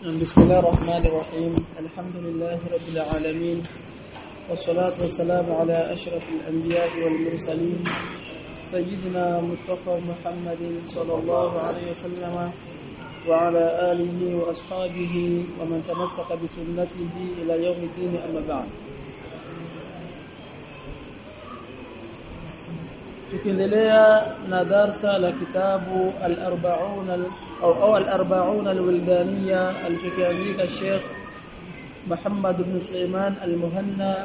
بسم الله الرحمن الرحيم الحمد لله رب العالمين والصلاة والسلام على أشرف الأنبياء والمرسلين سيدنا مصطفى محمد صلى الله عليه وسلم وعلى آله وأصحابه ومن تمسك بسنته إلى يوم الدين أما بعد tukiendelea na darsa la kitabu al-arba'un au al-arba'un al-wildaniya alichokiandika Sheikh Muhammad ibn Sulaiman al-Muhanna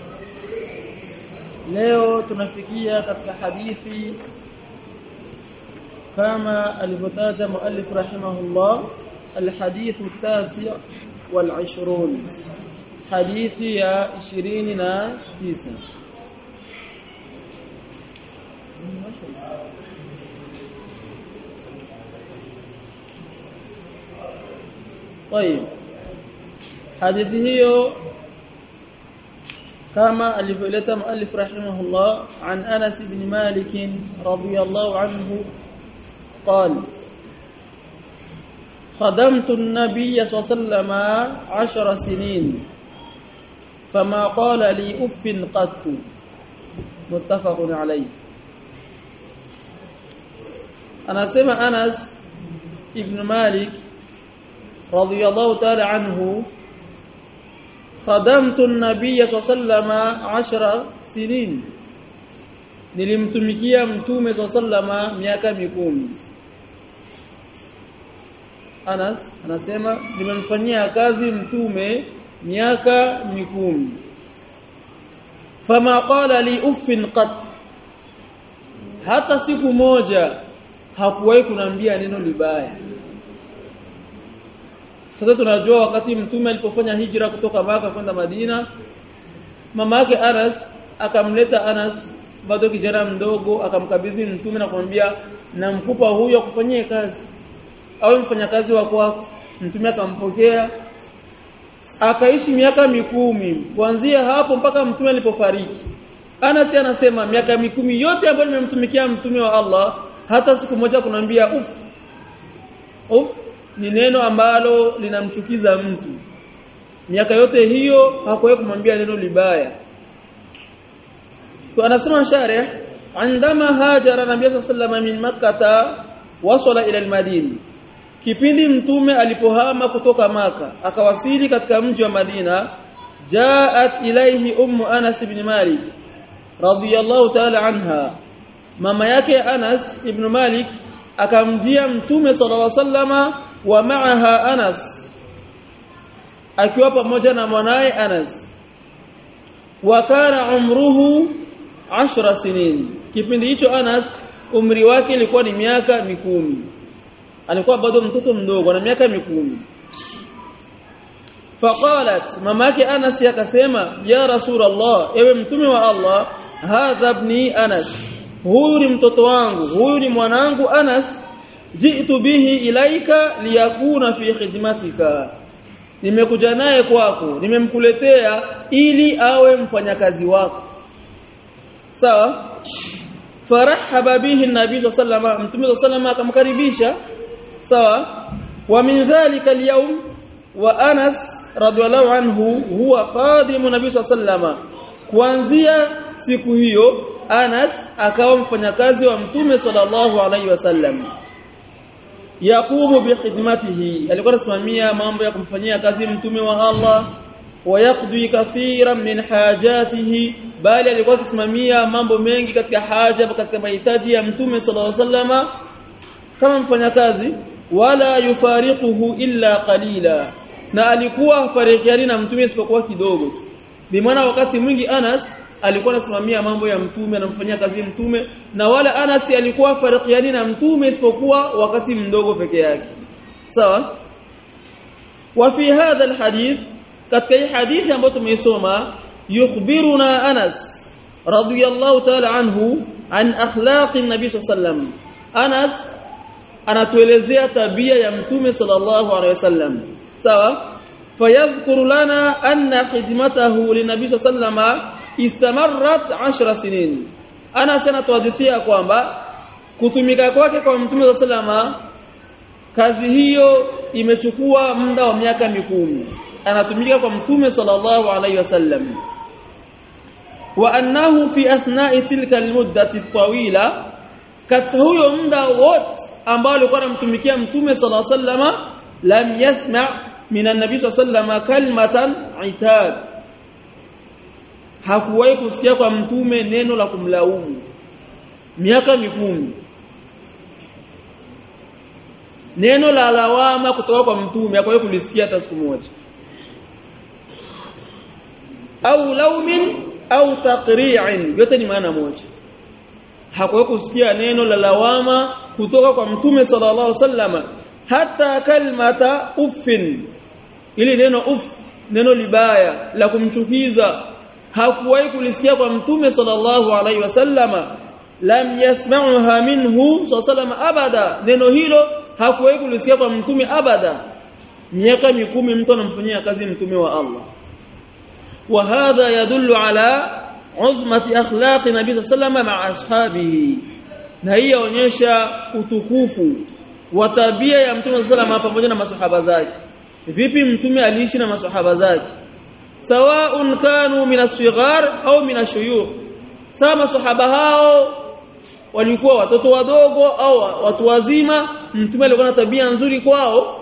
leo tunafikia katika hadithi kama alivyotaja muallif rahimahullah الحديث التاسع والعشرون حديث يا 29 طيب حديث hiyo كما alivyoleta muallif rahimahullah an Anas ibn Malik radiyallahu anhu قال خدمت النبي صلى الله عليه وسلم عشر سنين فما قال لي اف قط متفق عليه anasema Anas ibn Malik radiyallahu ta'ala anhu khadamtu an-nabiy sallallahu 10 sinin nilimtumikia mtume sallallahu miaka mikumi Anas anasema nimemfanyia kazi mtume miaka mikumi fama qala li uffin qat hata siku moja hakuwahi kunambia neno libaya sasa tunajua wakati mtume alipofanya hijra kutoka maka kwenda Madina mama yake Anas akamleta Anas bado kijana mdogo akamkabidhi mtume na kumwambia namkupa huyo akufanyie kazi au mfanyakazi wa kwako mtume akampokea akaishi miaka mikumi kuanzia hapo mpaka mtume alipofariki Anas anasema miaka mikumi yote ambayo nimemtumikia mtume wa Allah hata siku moja kunambia uf uf ni neno ambalo linamchukiza mtu miaka yote hiyo hakuwahi kumwambia neno libaya kwa anasema sharih عندما هاجر النبي صلى الله عليه وسلم من مكة وصل إلى المدينة kipindi mtume alipohama kutoka maka akawasili katika mji wa Madina jaat ilaihi ummu Anas ibn Malik radiyallahu ta'ala anha mama yake Anas ibn Malik akamjia mtume sallallahu alaihi wasallama wa ma'aha Anas akiwa pamoja na mwanae Anas wa kana umruhu 10 sinin kipindi hicho Anas umri wake ilikuwa ni miaka mikumi alikuwa bado mtoto mdogo na miaka mikumi faqalat mamake Anas akasema ya rasulullah ewe mtume wa Allah hadha ibni Anas huyu ni mtoto wangu huyu ni mwanangu Anas jitu bihi ilaika liyakuna fi khidmatika nimekuja naye kwako nimemkuletea ili awe mfanyakazi wako sawa farahaba bihi nabii sallallahu alayhi mtume sallallahu akamkaribisha sawa wa min dhalika al-yawm wa Anas radhiallahu anhu huwa khadimu nabii sallallahu kuanzia siku hiyo Anas akawa mfanyakazi wa mtume sallallahu alaihi wasallam yaqumu bikhidmatihi alikuwa anasimamia mambo ya kumfanyia kazi mtume wa Allah wayaqdi kathiran min hajatihi bali alikuwa akisimamia mambo mengi katika haja katika mahitaji ya mtume sallallahu alaihi wasallama kama mfanyakazi wala yufariquhu illa qalila na alikuwa hafarikiani na mtume isipokuwa kidogo bi maana wakati mwingi Anas alikuwa anasimamia mambo ya mtume anamfanyia kazi mtume na wala Anas alikuwa farikiani na mtume isipokuwa wakati mdogo peke yake sawa wa fi hadha alhadith katika hii hadithi ambayo tumeisoma yukhbiruna Anas radiyallahu ta'ala anhu an akhlaqi nabii sallam Anas anatuelezea tabia ya mtume sallallahu alaihi wasallam sawa fayadhkuru lana anna khidmatahu linabii sallama istamarrat 10 sinin ana sana tuadhifia kwamba kutumika kwake kwa mtume sallama kazi hiyo imechukua muda wa miaka mikumi anatumika kwa mtume sallallahu alaihi wasallam wa annahu fi athna'i tilka almuddati tawila katika huyo muda wote ambao alikuwa anamtumikia mtume sallallahu alaihi wasallam lam yasma' min an-nabi sallallahu alaihi wasallam kalmatan itab hakuwahi kusikia kwa mtume neno la kumlaumu miaka mikumi neno la lawama kutoka kwa mtume hakuwahi kulisikia hata siku moja au laumin au taqri'in yote ni maana moja hakuwahi kusikia neno la lawama kutoka kwa mtume sallallahu alaihi wasallam hata kalmata uffin ili neno uff neno libaya la kumchukiza hakuwahi kulisikia kwa mtume sallallahu alaihi wasallama lam yasma'uha minhu sallallahu abada neno hilo hakuwahi kulisikia kwa mtume abada miaka mikumi mtu anamfanyia kazi mtume wa Allah wa hadha yadullu ala uzmati akhlaqi nabii sallallahu ma'a ashabihi na hii yaonyesha utukufu wa tabia ya mtume sallallahu pamoja na masahaba zake vipi mtume aliishi na masahaba zake sawaun kanu min as-sighar au min ash-shuyukh sawa masahaba hao walikuwa watoto wadogo au watu wazima mtume alikuwa na tabia nzuri kwao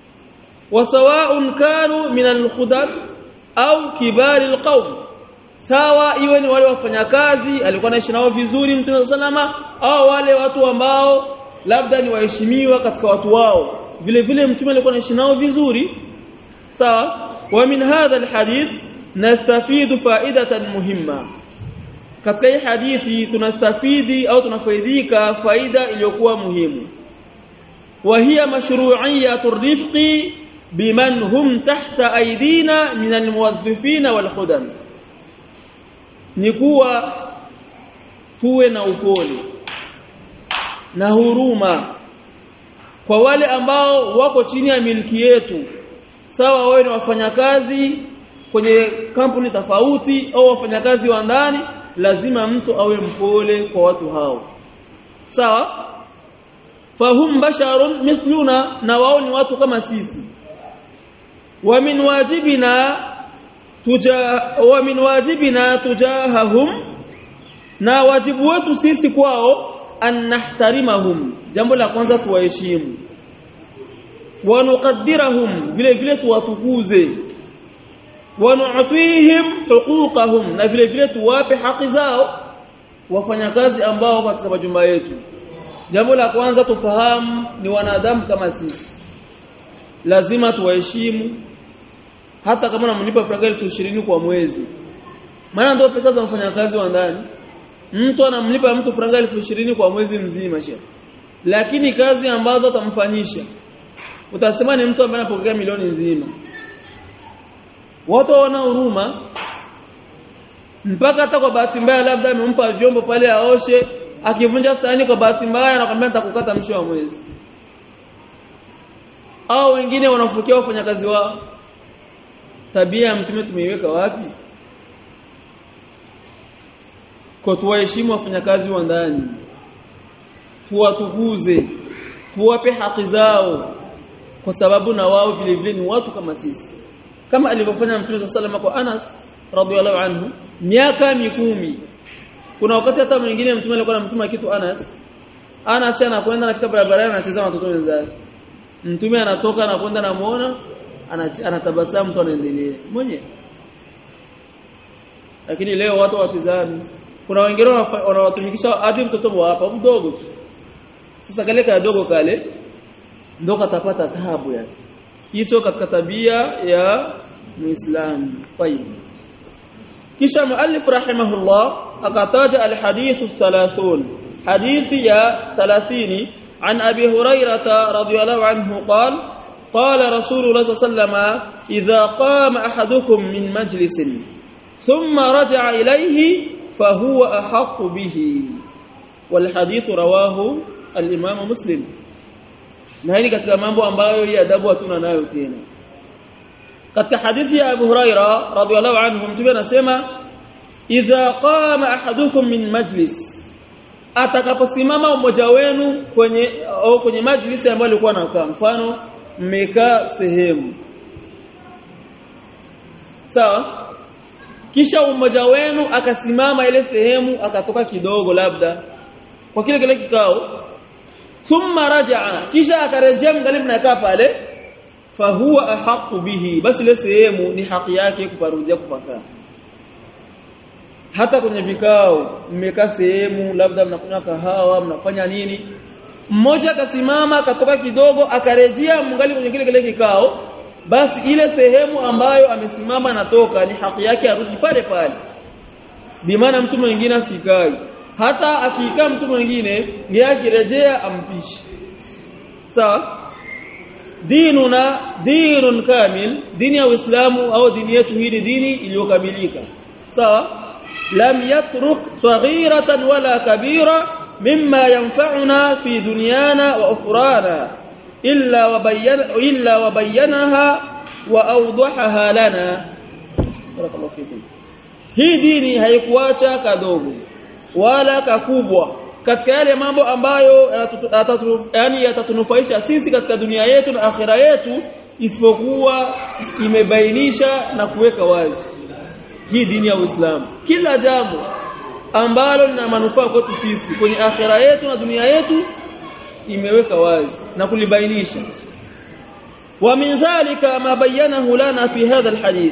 wasawaun kanu min al-khudam au kibari al-qawm sawa iwe ni wale wafanyakazi alikuwa anaishi nao vizuri mtume salama au wale watu ambao labda ni waheshimiwa katika watu wao vile vile mtume alikuwa anaishi nao vizuri sawa wa min hadha alhadith nastafidu faidatan muhimma katika hii hadithi tunastafidi au tunafaidika faida iliyokuwa muhimu wa hiya mashru'iyyatu rifqi biman hum tahta aidina min almuwazzifin walkhudam ni kuwa tuwe na upole na huruma kwa wale ambao wako chini ya miliki yetu sawa wawe ni wafanyakazi kwenye kampuni tofauti au wafanyakazi wa ndani lazima mtu awe mpole kwa watu hao sawa fahum basharun mithluna na wao ni watu kama sisi wa min wajibina tuja wa min wajibina tujahahum na wajibu wetu sisi kwao an nahtarimahum jambo la kwanza tuwaheshimu wa nuqaddirahum vile vile tuwatukuze wa nu'tihim huquqahum na vile vile tuwape haki zao wafanyakazi ambao katika majumba yetu jambo la kwanza tufahamu ni wanadamu kama sisi lazima tuwaheshimu hata kama unamlipa franga elfu ishirini kwa mwezi maana ndio pesa za mfanyakazi wa ndani mtu anamlipa mtu franga elfu ishirini kwa mwezi mzima shehe lakini kazi ambazo atamfanyisha utasema ni mtu ambaye anapokea milioni nzima watu wana huruma mpaka hata kwa bahati mbaya labda amempa vyombo pale aoshe akivunja sahani kwa bahati mbaya anakwambia nitakukata mwisho wa mwezi au wengine wanafukia wafanyakazi wao tabia ya mtume tumeiweka wapi kwa tuwaheshimu wafanyakazi wa ndani tuwatukuze tuwape haki zao kwa sababu na wao vile vile ni watu kama sisi kama alivyofanya mtume sallallahu kwa Anas radhiallahu anhu miaka mikumi kuna wakati hata mwingine mtume alikuwa anamtuma kitu Anas Anas anakwenda anafika barabarani anacheza na watoto wenzake mtume anatoka anakwenda namuona anatabasamu mtu anaendelea mwenye lakini leo watu watizami kuna wengine wanawatumikisha hadi mtoto wa hapa mdogo tu sasa kale kadogo kale ndo katapata taabu yake hii sio katika tabia ya muislamu طيب kisha muallif rahimahullah akataja alhadith 30 hadithi ya 30 عن ابي هريره رضي الله عنه قال قال رسول الله صلى الله عليه وسلم اذا قام احدكم من مجلس ثم رجع اليه فهو احق به والحديث رواه الامام مسلم na hili katika mambo ambayo hii adabu hatuna nayo tena katika hadithi ya Abu Huraira radhiallahu anhu mtume anasema idha qama ahadukum min majlis atakaposimama mmoja wenu kwenye au kwenye majlisi ambayo alikuwa anakaa mfano mmekaa sehemu sawa kisha mmoja wenu akasimama ile sehemu akatoka kidogo labda kwa kile kile kikao thumma rajaa kisha akarejea mgalibu nakaa pale fahuwa ahqqu bihi basi ile sehemu ni haki yake kuparudia kupakaa hata kwenye vikao mmekaa sehemu labda mnakunywa kahawa mnafanya nini mmoja akasimama akatoka kidogo akarejea mngali kwenye kile kile kikao basi ile sehemu ambayo amesimama natoka ni haki yake arudi pale pale bimaana mtu mwingine asikai hata akikaa mtu mwingine ndiye akirejea ampishi sawa dinuna dinun kamil dini ya Uislamu au dini yetu hii ni dini iliyokamilika sawa lam yatruk saghiratan wala kabira mimma yanfa'una fi dunyana wa ukhrana illa wabayyana illa wabayyanaha wa awdahaha lana barakallahu fikum hii dini haikuacha kadogo wala kakubwa katika yale mambo ambayo yani yatatunufaisha sisi katika dunia yetu na akhira yetu isipokuwa imebainisha na kuweka wazi hii dini ya Uislamu kila jambo ambalo lina manufaa kwetu sisi kwenye akhira yetu na dunia yetu imeweka wazi na kulibainisha wa min dhalika ma bayyanahu lana fi hadha alhadith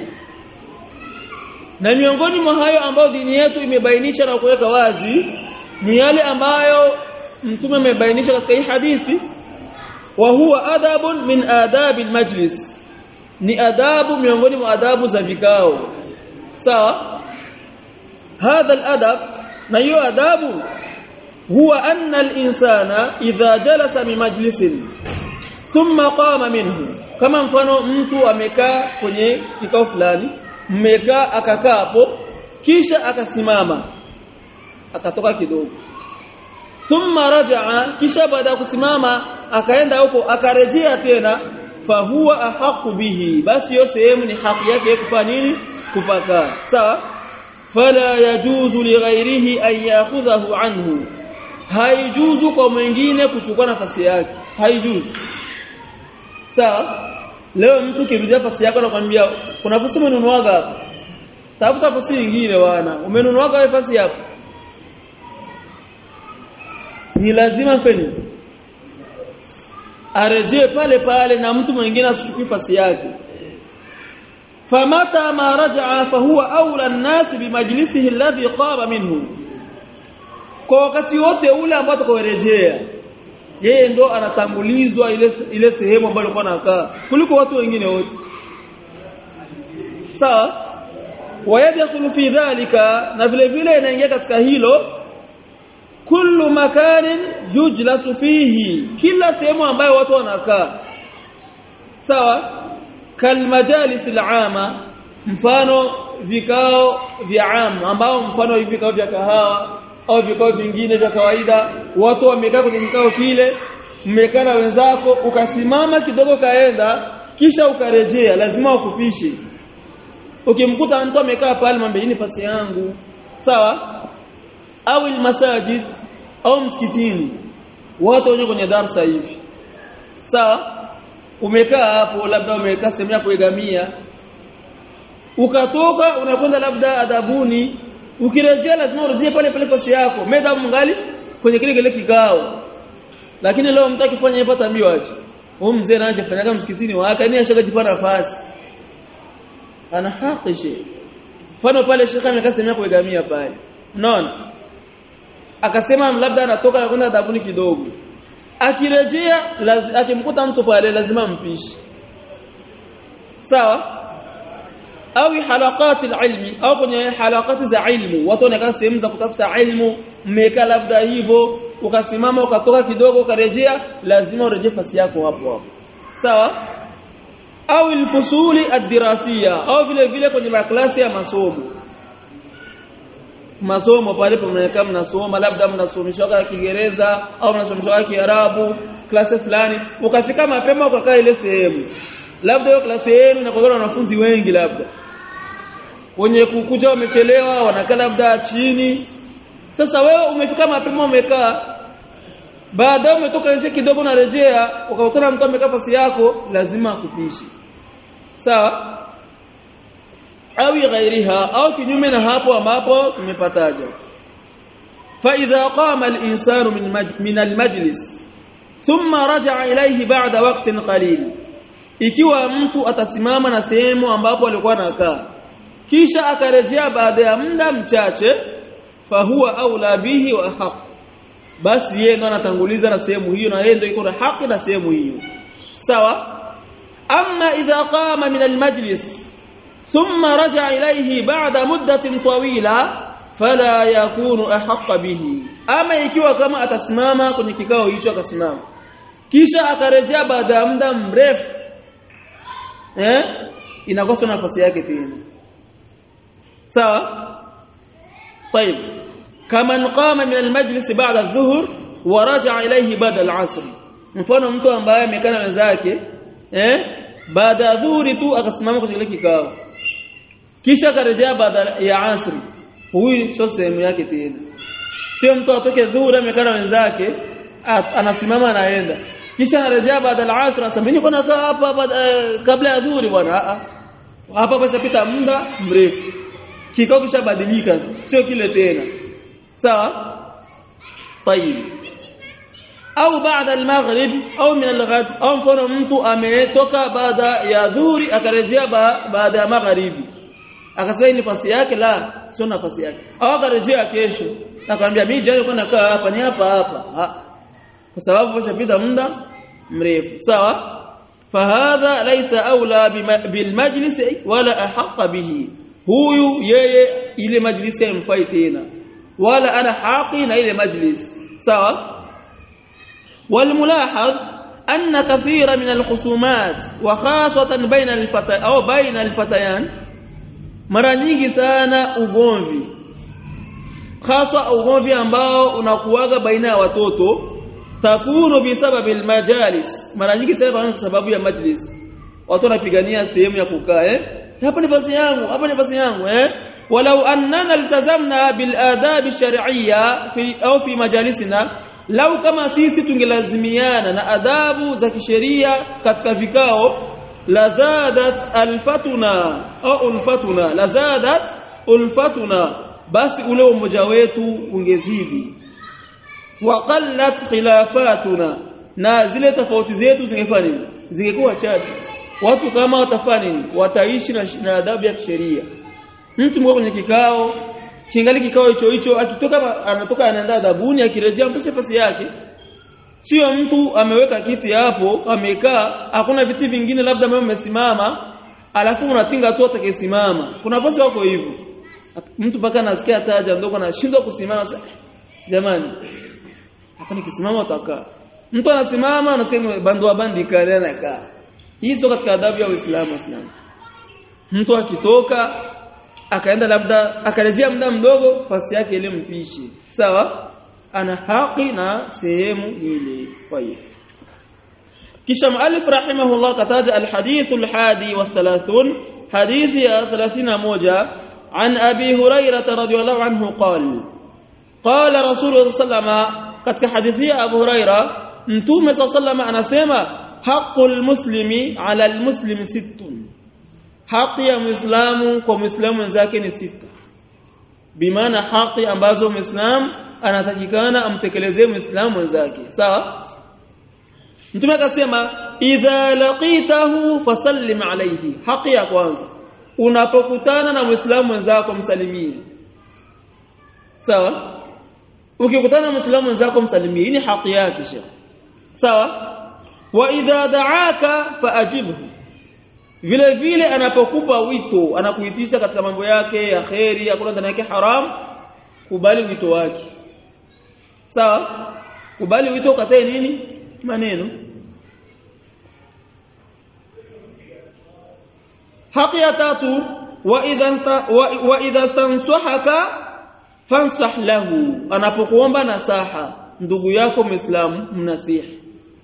na miongoni mwa hayo ambayo dini yetu imebainisha na kuweka wazi ni yale ambayo mtume amebainisha katika hii hadithi wa huwa adabun min adabi almajlis ni adabu miongoni mwa adabu za vikao sawa hadha aladab na hiyo adabu huwa anna alinsana idha jalasa mi majlisin thumma qama minhu kama mfano mtu amekaa kwenye kikao fulani mmekaa akakaa hapo kisha akasimama akatoka kidogo thumma rajaa kisha baada ya kusimama akaenda huko akarejea tena fahuwa ahaqu bihi basi hiyo sehemu ni haki yake kufanya nini kupaka sawa fala yajuzu lighairihi an ya'khudhahu anhu haijuzu kwa mwingine kuchukua nafasi yake haijuzu sawa leo mtu kirudia nafasi yako anakuambia kuna nafasi umenunuaga hapa tafuta nafasi nyingine bwana umenunuaga nafasi yako ni lazima feni arejee pale pale na mtu mwingine asichukue nafasi yake famata ma rajaa fahuwa aula an-nas bimajlisihi alladhi qama minhu kwa wakati wote ule ambao atakaorejea yeye ndo anatangulizwa ile ile sehemu ambayo alikuwa anakaa kuliko watu wengine wote sawa wayadkhulu fi dhalika na vile vile inaingia katika hilo kullu makanin yujlasu fihi kila sehemu ambayo watu wanakaa sawa kalmajalis al'ama mfano vikao vya ama ambao mfano hivi vikao vya kahawa au vikao vingine vya kawaida watu wamekaa kwenye kikao kile mmekaa na wenzako ukasimama kidogo kaenda kisha ukarejea lazima ukupishe ukimkuta mtu amekaa pale mwambie nafasi yangu sawa au masajid au msikitini watu wenye kwenye darsa hivi sawa umekaa hapo labda umekaa sehemu ya kuegamia ukatoka unakwenda labda adabuni ukirejea lazima urejee pale pale pasi yako medamu ngali kwenye kile kile kikao lakini leo mtu akifanya hivyo tambio aje huyu mzee anaje fanyaga msikitini wake ni ashakajipa nafasi ana haki she mfano pale shekha amekaa sehemu ya kuegamia pale unaona akasema labda anatoka na kwenda adabuni kidogo akirejea akimkuta mtu pale lazima mpishi sawa au halaqati ilmi au kwenye halaqati za ilmu watu wanakaa sehemu za kutafuta ilmu mmeka labda hivyo ukasimama ukatoka kidogo ukarejea lazima urejee fasi yako hapo hapo sawa au ilfusuli ad-dirasiya au vile vile kwenye maklasi ya masomo masomo pale mnakaa mnasoma labda mnasomeshwa Kiingereza au mnasomeshwa Kiarabu klasi fulani ukafika mapema ukakaa ile sehemu labda hiyo klasi yenu inakuwa na wanafunzi wengi labda wenye kukuja wamechelewa wanakaa labda chini sasa wewe umefika mapema umekaa baadaye umetoka nje kidogo unarejea ukakutana mtu amekaa fasi yako lazima akupishe sawa au ghairiha au kinyume na hapo ambapo tumepataja fa idha qama al-insanu min min al-majlis thumma raja'a ilayhi ba'da waqtin qalil ikiwa mtu atasimama na sehemu ambapo alikuwa anakaa kisha akarejea baada ya muda mchache fahuwa aula bihi wa haq basi yeye ndo anatanguliza na sehemu hiyo na yeye ndo iko na haki na sehemu hiyo sawa amma idha qama min al-majlis thumma raja'a ilayhi ba'da muddatin tawila fala yakunu ahaqqa bihi ama ikiwa kama atasimama kwenye kikao hicho akasimama kisha akarejea baada ya muda mrefu eh inakosa nafasi yake tena sawa طيب كمن قام من المجلس بعد الظهر ورجع اليه بعد العصر mfano mtu ambaye amekaa wenzake eh baada ya dhuhuri tu akasimama kwenye kile kikao kisha akarejea baada ya asri huyu sio sehemu yake tena sio mtu atoke dhuhuri amekaa wenzake anasimama anaenda kisha anarejea baada ya asr asema niko nakaa hapa kabla ya dhuhuri bwana hapa pashapita muda mrefu kikao kishabadilika sio kile tena sawa طيب au baada al-maghrib au min al-ghad au mfano mtu ametoka baada ya dhuhuri akarejea baada ya magharibi akasema ni nafasi yake la sio nafasi yake au akarejea kesho akamwambia mimi jana nilikuwa nakaa hapa ni hapa hapa kwa sababu pashapita muda mrefu sawa fahadha laysa aula bilmajlis wala ahaqqa bihi huyu yeye ile majlisi haimfai tena wala ana haqi na ile majlis sawa والملاحظ أن كثير من الخصومات وخاصة بين الفتى أو بين الفتيان mara nyingi sana ugomvi hasa ugomvi ambao unakuwaga baina ya watoto takunu bisababi almajalis mara nyingi sana kwa sababu ya majlis watu wanapigania sehemu ya kukaa eh hapa ni nafasi yangu hapa ni nafasi yangu eh walau annana iltazamna bil adab shar'iyya fi au fi majalisina lau kama sisi tungelazimiana na adabu za kisheria katika vikao lazadat alfatuna au ulfatuna lazadat ulfatuna basi ule umoja wetu ungezidi wa qallat khilafatuna na zile tofauti zetu zingefanya nini zingekuwa chache watu kama watafanya nini wataishi na, na adabu ya kisheria mtu mmoja kwenye kikao kingali kikao hicho hicho akitoka anatoka anaenda adabuni akirejea mpishe fasi yake sio mtu ameweka kiti hapo amekaa hakuna viti vingine labda mimi umesimama alafu unatinga tu atakayesimama kuna bosi wako hivyo mtu paka anasikia taja ndogo anashindwa kusimama jamani hapa nikisimama utakaa mtu anasimama anasikia bandu wa bandi kale anakaa hii sio katika adabu ya Uislamu Uislamu mtu akitoka akaenda labda akarejea muda mdogo fasi yake ile mpishi sawa ana haki na sehemu ile kwa hiyo kisha muallif rahimahullah kataja alhadith alhadi wa 30 hadithi ya 31 عن ابي هريره رضي الله عنه قال قال رسول الله صلى الله عليه وسلم katika hadithi ya Abu Huraira mtume sallallahu anasema haqqul muslimi ala almuslimi sittun haki ya muislamu kwa muislamu wenzake ni sita bimaana haki ambazo muislamu anatakikana amtekelezee muislamu wenzake sawa mtume akasema idha laqitahu fasallim alayhi haki ya kwanza unapokutana na muislamu wenzako msalimie sawa ukikutana na muislamu wenzako msalimie hii ni haki yake sha sawa wa idha da'aka faajibhu vile vile anapokupa wito anakuitisha katika mambo yake ya kheri hakuna ndani yake haram kubali wito wake sawa kubali wito ukatae nini maneno haki ya tatu wa idha wa idha stansahaka fansah lahu anapokuomba nasaha ndugu yako muislamu mnasihi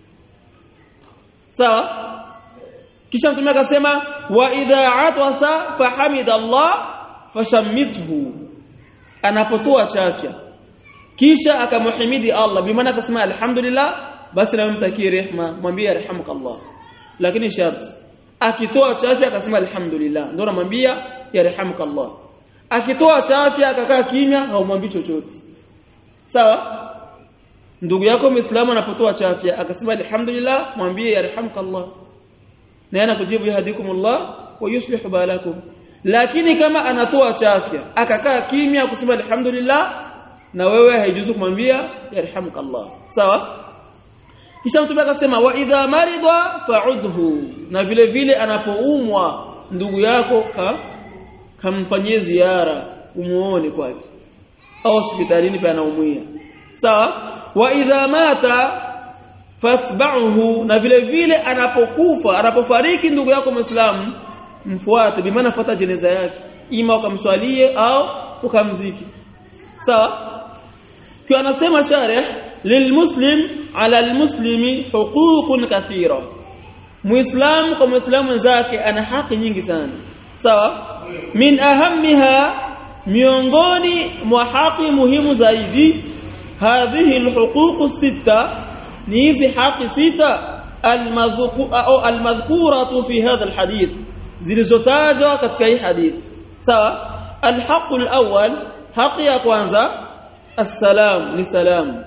sawa kisha mtume akasema wa idha atwasa fahamida Allah fashammithu anapotoa chafya kisha akamuhimidi Allah bimaana akasema alhamdulillah basi na mtakie rehma mwambie yarhamukallah lakini sharti akitoa chafya akasema alhamdulillah ndio namwambia yarhamukallah akitoa chafya akakaa kimya haumwambii chochote sawa ndugu yako muislamu anapotoa chafya akasema alhamdulillah mwambie yarhamukallah na ana kujibu yahdikumullah wa yuslihu balakum lakini kama anatoa chafya akakaa kimya kusema alhamdulillah na wewe haijuzu kumwambia yarhamukallah sawa kisha mtume akasema wa idha marida fa'udhu na vile vile anapoumwa ndugu yako ka kamfanyie ziara umuone kwake au hospitalini pia anaumia sawa wa idha mata fathba'uhu na vile vile anapokufa anapofariki ndugu yako muislamu mfuate bimaana fuata jeneza yake ima ukamswalie au ukamziki sawa kwa anasema sharih lilmuslim ala almuslimi huququn kathira muislam kwa muislamu wenzake ana haki nyingi sana sawa min ahammiha miongoni mwa haki muhimu zaidi hadhihi alhuquq sita ni hizi haki sita almadhkuratu fi hadha alhadith zilizotajwa katika hii hadith sawa alhaq alawwal haki ya kwanza السلام لسلام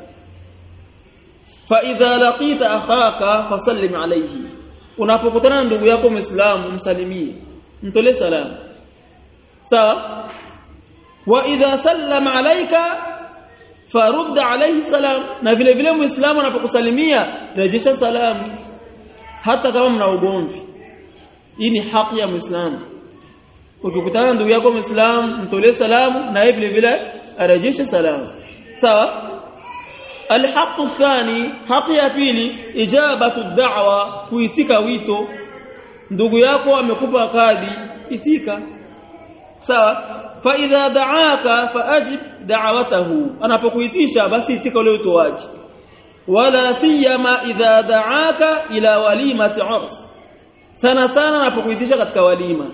فاذا لقيت اخاك فسلم عليه unapokutana na ndugu yako muislamu msalimie mtolee salamu sawa wa idha sallama alayka farud alayhi salam na vile vile muislamu anapokusalimia rejesha salamu hata kama mna ugomvi hii ni haki ya muislamu ukikutana na ndugu yako muislamu mtolee salamu na yeye vile vile arejeshe salamu sawa الحق الثاني حق ya pili ijabatu da'wa kuitika wito ndugu yako amekupa kadi itika sawa fa idha da'aka faajib da'watahu anapokuitisha basi itika ule wito wake wala siyama idha da'aka ila walimati urs sana sana anapokuitisha katika walima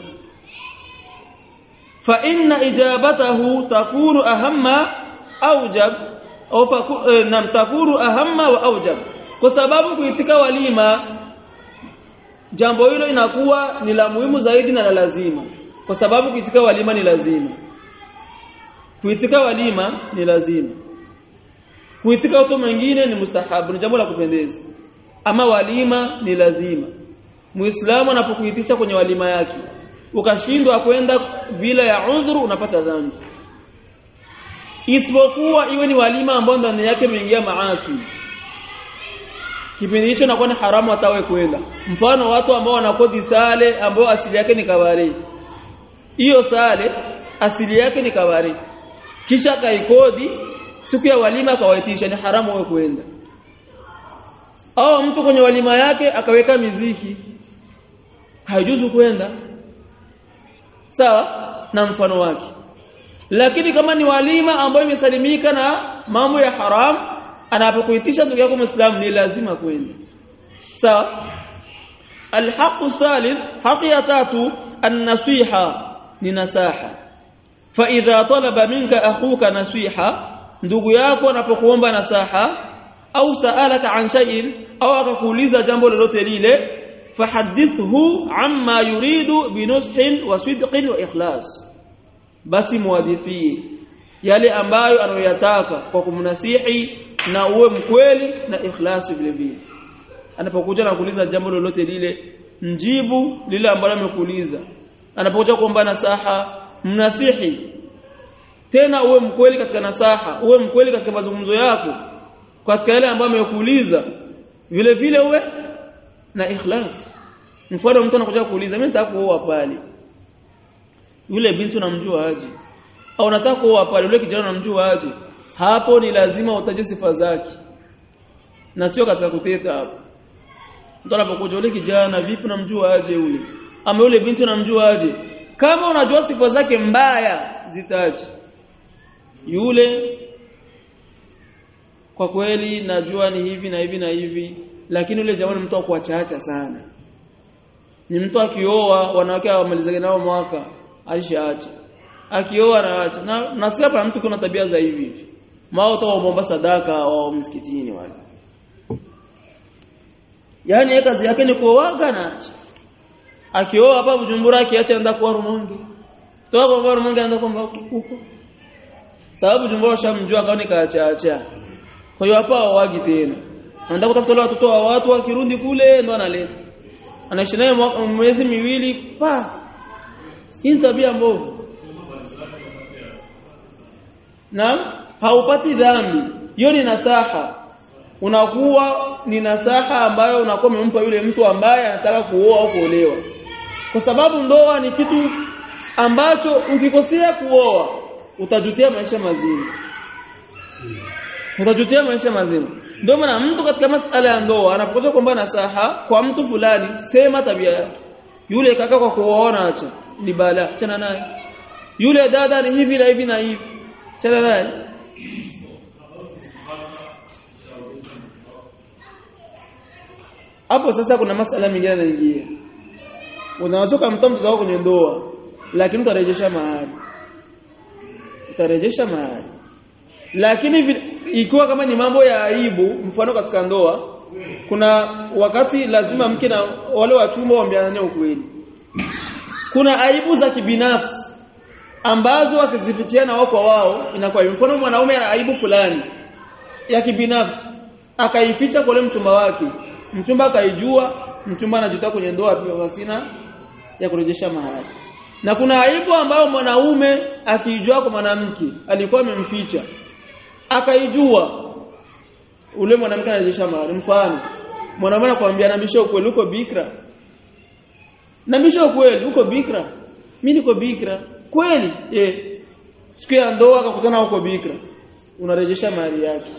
fa inna ijabatahu takunu ahamma aujab au nam takunu ahamma wa aujab kwa sababu kuitika walima jambo hilo inakuwa ni la muhimu zaidi na la lazima kwa sababu kuitika walima ni lazima kuitika walima ni lazima kuitika watu mwingine ni mustahabu ni jambo la kupendeza ama walima ni lazima muislamu anapokuitisha kwenye walima yake ukashindwa kwenda bila ya udhuru unapata dhambi isipokuwa iwe ni walima ambao ndani yake imeingia maasi kipindi hicho inakuwa ni haramu hatawe kwenda mfano watu ambao wanakodi sale ambao asili yake ni kabari hiyo sale asili yake ni kabari kisha kaikodi siku ya walima akawaitisha ni haramu wewe kwenda au mtu kwenye walima yake akaweka miziki haijuzu kwenda sawa na mfano wake lakini kama ni walima ambayo imesalimika na mambo ya haram anapokuitisha ndugu yako muislamu ni lazima kwenda sawa alhaq thalith haki ya tatu an-nasiha ni nasaha fa idha talaba minka akhuka nasiha ndugu yako anapokuomba nasaha au saalaka an shay'in au akakuuliza jambo lolote lile fahadithhu amma yuridu binushin wa sidqin wa ikhlas basi muadithie yale ambayo anayoyataka kwa kumnasihi na uwe mkweli na ikhlasi vile vile anapokuja na kuuliza jambo lolote lile mjibu lile ambalo amekuuliza anapokuja kuomba nasaha mnasihi tena uwe mkweli katika nasaha uwe mkweli katika mazungumzo yako katika yale ambayo amekuuliza vile vile uwe na ikhlas mfano mtu anakuja kuuliza mimi nataka kuoa pale yule binti unamjua aje au unataka kuoa pale yule kijana unamjua aje hapo ni lazima utaje sifa zake na sio katika kuteta hapo mtu anapokuja yule kijana vipi unamjua aje yule ama yule binti unamjua aje kama unajua sifa zake mbaya zitaje yule kwa kweli najua ni hivi na hivi na hivi lakini yule jamaa ni mtu wa kuachaacha sana ni mtu akioa wanawake wamalizane nao mwaka alishaacha akioa anaacha na nasikia hapa mtu kuna tabia za hivi hivi mao waomba sadaka wa msikitini wale yani yeye kazi yake ni kuoaga na akioa hapa Bujumbura akiacha anaenda kwa Rumonge toka kwa Rumonge anaenda kwa huko sababu Bujumbura shamjua kaoni kaachaacha kwa hiyo hapa hawagi tena anaenda kutafuta watoto wa watu wakirundi kule ndo analeta anaishi naye mwezi miwili pa hii tabia mbovu na haupati dhambi hiyo ni nasaha unakuwa ni nasaha ambayo unakuwa umempa yule mtu ambaye anataka kuoa au kuolewa kwa sababu ndoa ni kitu ambacho ukikosea kuoa utajutia maisha mazima utajutia maisha mazima ndio maana mtu katika masala ya ndoa anapokuja kuomba nasaha kwa mtu fulani sema tabia yake yule kaka kwa kuoana acha ni bala achana naye yule dada ni hivi na hivi na hivi achana naye hapo sasa kuna masala mengine yanaingia unaweza kumtoa mtoto wako kwenye ndoa lakini utarejesha mahali utarejesha mahali lakini ikiwa kama ni mambo ya aibu mfano katika ndoa kuna wakati lazima mke na wale wa chumba waambiane ukweli kuna aibu za kibinafsi ambazo wakizifichiana wao kwa wao inakuwa mfano mwanaume ana aibu fulani ya kibinafsi akaificha kwa mchumba wake mchumba akaijua mchumba anajuta kwenye ndoa pia wasina ya kurejesha mahali na kuna aibu ambayo mwanaume akiijua kwa mwanamke alikuwa amemficha akaijua ule mwanamke anarejesha mahali mfano mwanaume anakuambia nambisha ukweli uko bikra nambisha ukweli uko bikra mimi niko bikra kweli eh siku ya ndoa akakutana uko bikra unarejesha mahali yake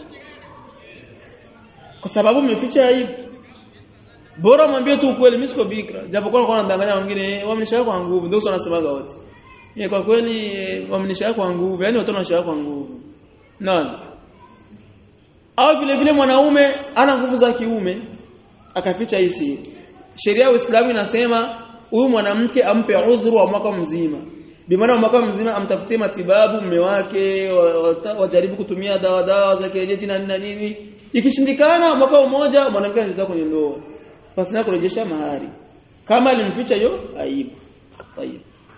kwa sababu umeficha aibu bora mwambie tu ukweli mimi siko bikra japokuwa kwa nadanganya wengine wamenisha kwa nguvu ndio wanasemaga wote ni kwa kweli wamenisha kwa nguvu yani watu wanasha kwa nguvu nani au vile vile mwanaume ana nguvu za kiume akaficha hii siri sheria ya Uislamu inasema huyu mwanamke ampe udhuru wa mwaka mzima bimaana mwaka mzima amtafutie matibabu mume wake wajaribu kutumia dawa dawa za kienyeji na nini nini ikishindikana mwaka mmoja mwanamke anatoka kwenye ndoa basi na kurejesha mahari kama alimficha hiyo aibu tayeb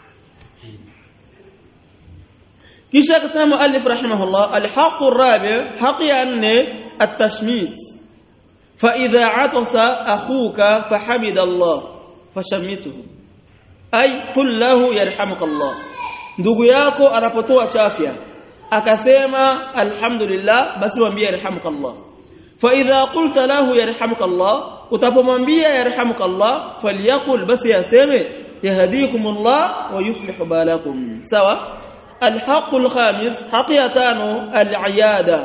kisha akasema muallif rahimahullah alhaq arabi haqi anne at-tashmit fa idha atasa akhuka fahamida Allah fashamituhu ay qul lahu yarhamukallah ndugu yako anapotoa chafya akasema alhamdulillah basi mwambie yarhamukallah fa idha qulta lahu yarhamukallah utapomwambia yarhamukallah falyakul basi yaseme yahdikumullah wa yuslih balakum sawa الحق الخامس حقيقتان العياده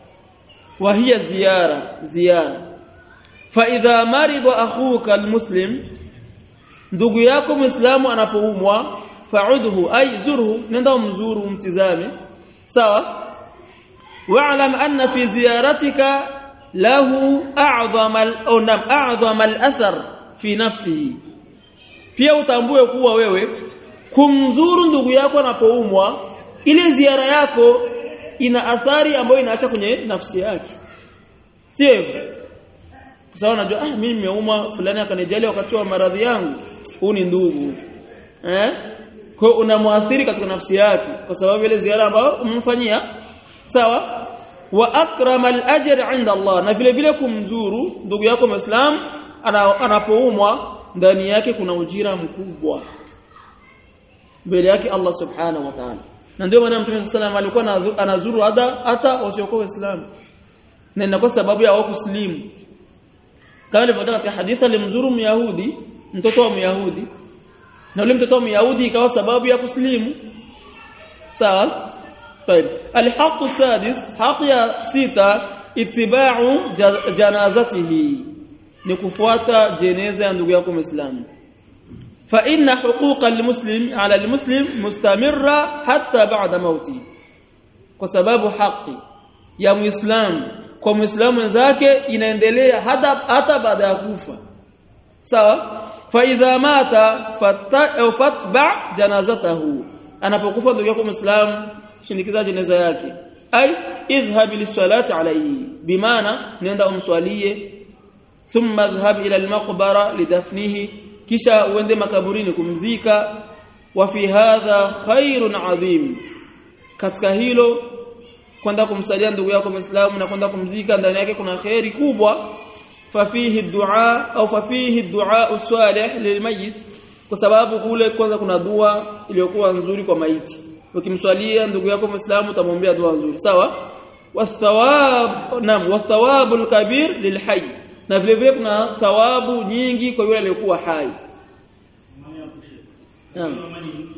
وهي زياره زياره فاذا مرض اخوك المسلم ndugu yako muislamu anapoumwa fa'udhu ay zurhu nenda umzuru umtizame sawa wa'lam anna fi ziyaratika lahu a'zama al-unam a'zama al-athar fi nafsihi pia utambue kuwa wewe kumzuru ndugu yako anapoumwa ile ziara yako ina athari ambayo inaacha kwenye nafsi yake sio hivyo kwa sababu unajua ah mimi nimeumwa fulani akanijali wakati wa maradhi yangu huu ni ndugu eh kwa unamwathiri katika nafsi yake kwa sababu ile ziara ambayo umemfanyia sawa wa akrama al-ajr 'inda Allah na vile vile kumzuru ndugu yako muislam anapoumwa ndani yake kuna ujira mkubwa mbele yake Allah subhanahu wa ta'ala na ndio maana Mtume sallam alikuwa anazuru hata hata wasiokuwa waislamu na inakuwa sababu ya wao kuslimu kama ilivyotoka katika hadithi alimzuru myahudi mtoto wa myahudi na ule mtoto wa myahudi ikawa sababu ya kuslimu sawa طيب الحق السادس حق ya sita itibau janazatihi ni kufuata jeneza ya ndugu yako muislamu فإن حقوق المسلم على المسلم مستمرة حتى بعد موته kwa sababu haki ya muislamu kwa muislamu wenzake inaendelea hata hata baada ya kufa sawa fa idha mata fatba janazatahu anapokufa ndugu yako muislamu shindikiza jeneza yake ay idhhab lisalati alayhi bimaana nenda umswalie thumma idhhab ila almaqbara lidafnihi kisha uende makaburini kumzika wa fi hadha khairun adhim katika hilo kwenda kumsalia ndugu yako Muislamu na kwenda kumzika ndani yake kuna khairi kubwa fafihi dua au fafihi dua salih lilmayit kwa sababu kule kwanza kuna dua iliyokuwa nzuri kwa maiti ukimswalia ndugu yako Muislamu utamwombea dua nzuri sawa wathawab nam wathawabul kabir lilhayy na vile vile kuna thawabu nyingi kwa yule aliyekuwa hai naam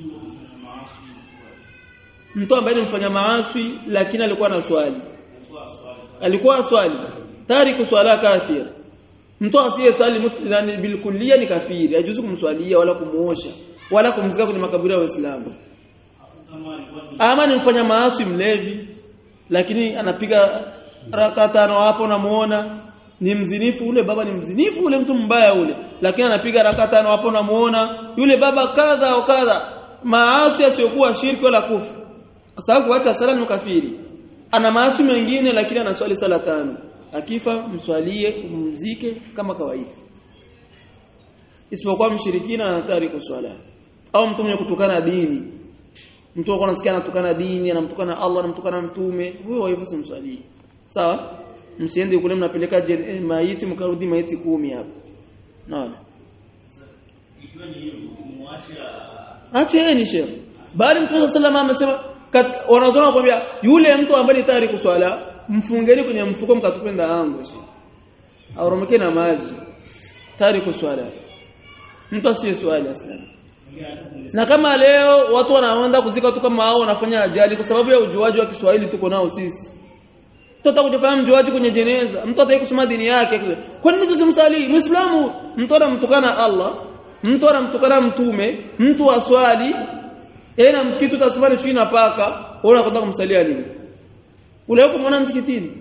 mtu ambaye alimfanya maasi lakini alikuwa na swali alikuwa swali tariku swala kafir mtu asiye swali mutlani bilkulliya ni kafiri hajuzu kumswalia wala kumuosha wala kumzika kwenye makaburi ya waislamu ama ni mfanya maasi mlevi lakini anapiga raka tano hapo namuona ni mzinifu ule baba ni mzinifu ule mtu mbaya ule lakini anapiga raka tano hapo namuona yule baba kadha au kadha maasi asiyokuwa shirki wala kufu kwa sababu kuacha sala ni kafiri ana maasi mengine lakini anaswali sala tano akifa mswalie umzike kama kawaida isipokuwa mshirikina anatari kuswala au mtu mwenye kutukana dini mtu wako anasikia anatukana dini anamtukana Allah anamtukana mtume huyo hivyo simswalie sawa msiende kule mnapeleka maiti mkarudi maiti kumi hapo naona ikiwa ni hiyo kumwacha acheni shehe bali mtume sallallahu amesema wanazoona kwambia yule mtu ambaye ni tayari kuswala mfungeni kwenye mfuko mkatupenda angu auromeke na maji tayari kuswala mtu asiye swali aslan na kama leo watu wanaenda kuzika watu kama hao wanafanya ajali kwa sababu ya ujuaji wa Kiswahili tuko nao sisi mtu atakujifanya mjuaji kwenye jeneza mtu ataki kusoma dini yake kwa nini tusimsalii muislamu mtu anamtukana Allah mtu anamtukana mtume mtu aswali yeye na msikiti utasimama chini na paka wewe unakwenda kumsalia nini ule huko mwana msikitini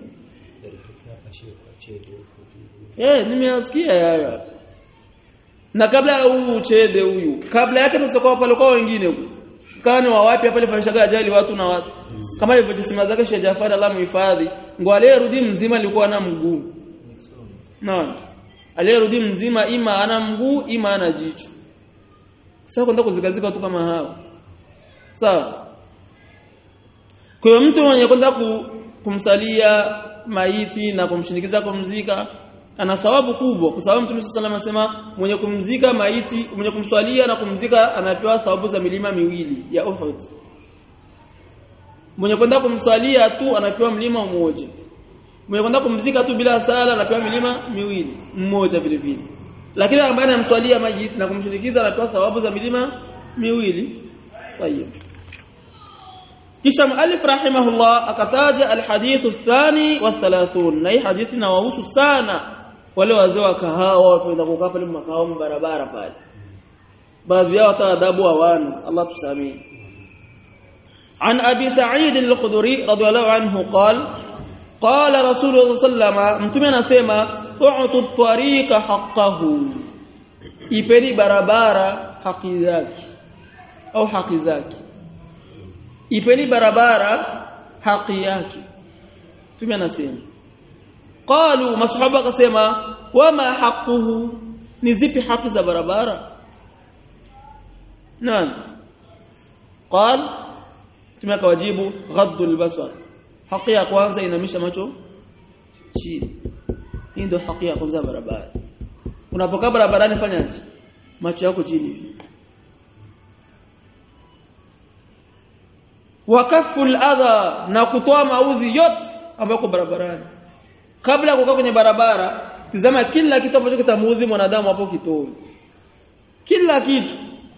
eh nimeasikia yaya na kabla ya huu uchede huyu kabla yake msoko pale kwa wengine huko kani wa wapi hapa alifanyishaga ajali watu na watu kama alivyojisema zake Sheikh Jafar Allah muhifadhi ngo aliyerudi mzima alikuwa na mguu naona aliyerudi mzima ima ana mguu ima ana jicho sasa kwenda kuzikazika watu kama hao sawa kwa hiyo mtu mwenye kwenda kumsalia maiti na kumshinikiza kumzika ana thawabu kubwa kwa sababu Mtume sallallahu alayhi wasallam mwenye kumzika maiti mwenye kumswalia na kumzika anapewa thawabu za milima miwili ya Uhud mwenye kwenda kumswalia tu anapewa mlima mmoja mwenye kwenda kumzika tu bila sala anapewa milima miwili mmoja vile vile lakini ambaye anamswalia maiti na kumshinikiza anapewa thawabu za milima miwili طيب kisha muallif rahimahullah akataja alhadith athani wa 30 na hii hadithi inawahusu sana wale wazee wa kahawa wapenda kukaa pale makahawa barabara pale baadhi yao hata adabu hawana Allah tusamee عن أبي سعيد الخدري رضي الله عنه قال قال رسول الله صلى الله عليه وسلم mtume anasema u'tu tariqa haqqahu ipeni barabara haki zake au haki zake ipeni barabara haki yake mtume anasema qalu masahaba akasema wama haquhu ni zipi haki za barabara nani qal mtume akawajibu ghaddu albasar haki ya kwanza inamisha macho chini hii ndio haki ya kwanza barabara unapokaa barabarani fanyaje macho yako chini wakafu adha na kutoa maudhi yote ambayo barabarani kabla ya kukaa kwenye barabara tizama kila kitu ambacho kitamuudhi mwanadamu hapo kitoe kila kitu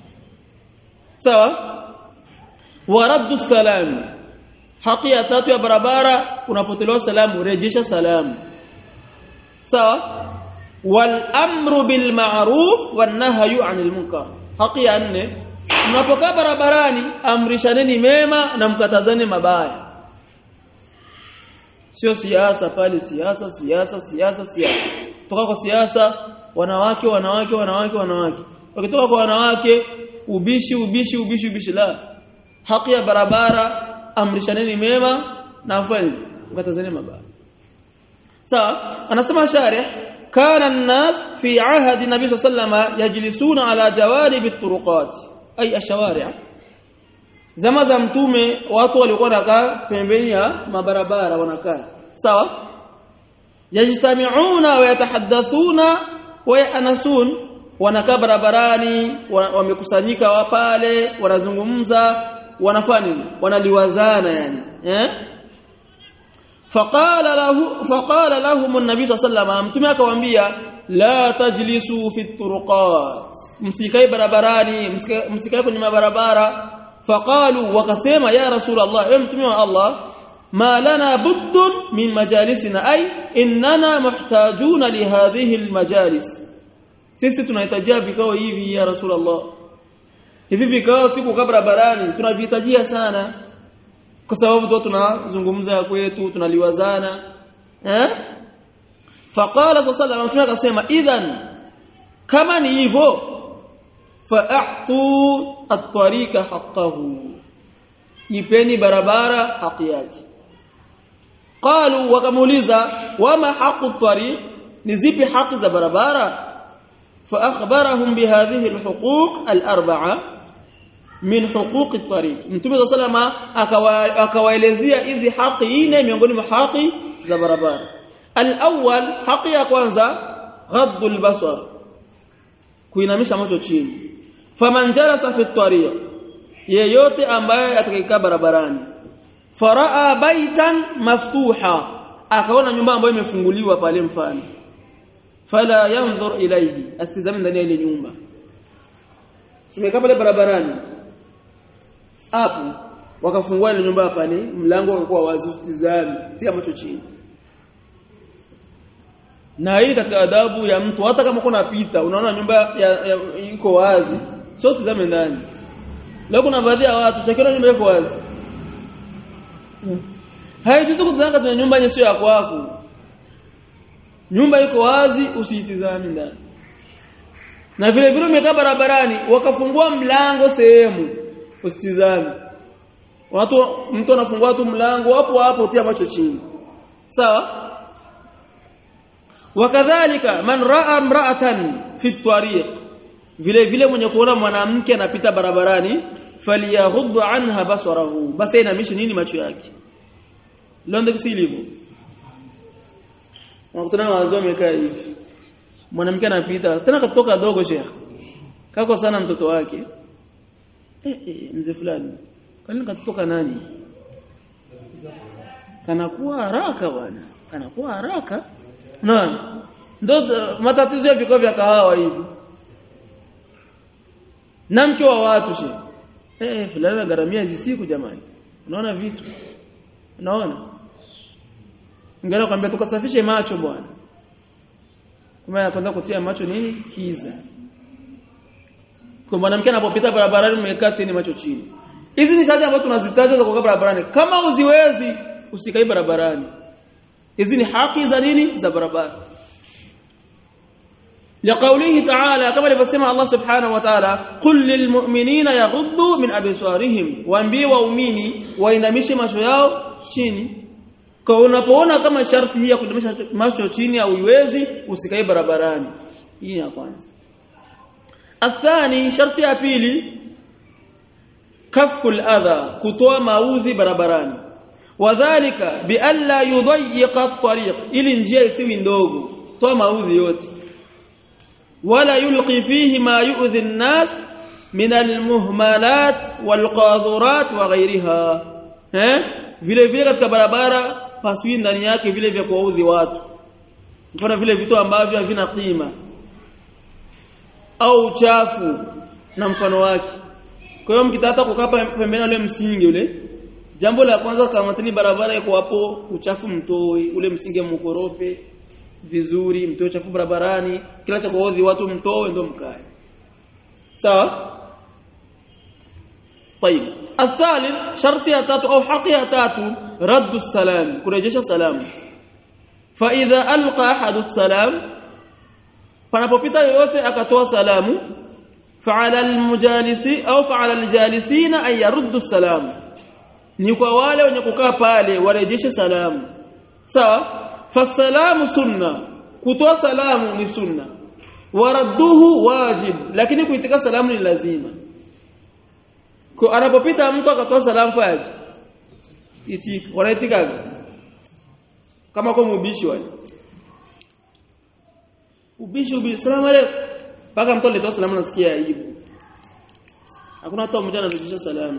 sawa waraddu salam haki ya tatu ya barabara unapotelewa salamu rejesha salamu sawa wal amru bil ma'ruf wan nahyu 'anil munkar haki ya nne mnapokaa barabarani amrishaneni mema na mkatazane mabaya sio siasa pale siasa siasa siasa siasa toka kwa siasa wanawake wanawake wanawake wanawake wakitoka kwa wanawake ubishi ubishi ubishi ubishi la haki ya barabara amrishaneni mema na afanye mkatazeni mabaya sawa anasema sharih kana an-nas fi ahdi nabii sallallahu yajlisuna ala jawarib at-turuqat ay ash-shawari' zama za mtume watu walikuwa wanakaa pembeni ya mabarabara wanakaa sawa yajtami'una wa yatahaddathuna wa yanasun wanakaa barabarani wamekusanyika wa pale wanazungumza wanafanya nini wanaliwazana yani eh faqala lahu faqala lahum an-nabi sallallahu alayhi mtume akawaambia la tajlisu fi turuqat msikae barabarani msikae kwenye mabarabara faqalu wakasema ya rasul allah ewe mtume wa allah ma lana buddun min majalisina ay innana muhtajuna li hadhihi al-majalis sisi tunahitajia vikao hivi ya rasulullah hivi vikao siku barabarani tunavihitajia sana kwa sababu tu tunazungumza kwetu tunaliwazana eh faqala sallallahu alayhi akasema idhan kama ni hivyo fa'tu at-tariqa haqqahu ipeni barabara haki yake qalu wakamuuliza wama haqqu at-tariq ni zipi haki za barabara فأخبرهم بهذه الحقوق الأربعة من حقوق الطريق متوم صلى الله عليه akawaelezea hizi haki nne miongoni mwa haki za barabara al-awwal haki ya kwanza ghaddu al-basar kuinamisha macho chini faman jalasa fi at-tariq yeyote ambaye atakayekaa barabarani faraa baitan maftuha akaona nyumba ambayo imefunguliwa pale mfano fala yanzur ilayhi astizame ndani ya ile nyumba tumekaa pale barabarani hapo wakafungua ile nyumba pale mlango ulikuwa wazi usitizame tia macho chini na hii katika adabu ya mtu hata kama kuna pita unaona nyumba iko wazi sio tizame ndani leo kuna baadhi ya watu chakira nyumba iko wazi haijuzu kutazama kwenye nyumba yenye sio ya kwako nyumba iko wazi usiitizame ndani na vile vile umekaa barabarani wakafungua mlango sehemu usitizame watu mtu anafungua tu mlango hapo hapo tia macho chini sawa wakadhalika man raa imra'atan fi tariq vile vile mwenye kuona mwanamke anapita barabarani falyaghuddu anha basarahu basi inamishi nini macho yake leo ndio hivyo Unakutana na wazee wamekaa hivi. Mwanamke anapita, tena katoka dogo sheikh. Kako sana mtoto wake. Eh, eh mzee fulani. Kwani katoka nani? Kanakuwa haraka bwana. Kanakuwa haraka. Naam. Ndio matatizo ya vikao vya kahawa hivi. Na mke wa watu sheikh. Eh, fulani anagaramia hizi siku jamani. Unaona vitu? Unaona? Ngara kwambia tukasafishe macho bwana. Kumbe anakwenda kutia macho nini? Kiza. Kwa mwanamke anapopita barabarani umekaa chini macho chini. Hizi ni shati ambazo tunazitaja za kukaa barabarani. Kama uziwezi usikae barabarani. Hizi ni haki za nini? Za barabara. لقوله تعالى كما alivyosema Allah subhanahu wa ta'ala qul lil mu'minina yaghuddu min absarihim waambie waumini wainamishe macho yao chini kwa unapoona kama sharti hii ya kudumisha macho chini au iwezi usikae barabarani hii ya kwanza athani sharti ya pili kaful adha kutoa maudhi barabarani wadhālika bi alla yudayyiqa at-tariq ili njia isiwi ndogo toa maudhi yote wala yulqi fihi ma yu'dhi an-nas min al-muhmalat wal-qadhurat wa ghayriha eh vile vile katika barabara paswi ndani yake vile vya kuwaudhi watu mfano vile vitu ambavyo havina qima au uchafu na mfano wake kwa hiyo mkitaka kukaa pembeni ule msingi ule jambo la kwanza kama tani barabara iko hapo uchafu mtoi ule msingi mkorope vizuri mtoe uchafu barabarani kila cha kuudhi watu mtoe ndio mkae sawa طيب الثالث شرط يا تاتو او حق يا تاتو رد السلام كرجش سلام فاذا القى احد السلام panapopita yoyote akatoa salamu fa'ala almujalisi au fa'ala aljalisina ay yaruddu salam ni kwa wale wenye kukaa pale warejeshe salamu sawa fasalamu sunna kutoa salamu ni sunna waradduhu wajib lakini kuitika salamu ni lazima kwa anapopita mtu akatoa salamu faji iti wanaitika kama kwa mubishi wale ubishi ubishi salamu alaykum paka mtu alitoa salamu nasikia aibu hakuna hata mmoja anarudisha salamu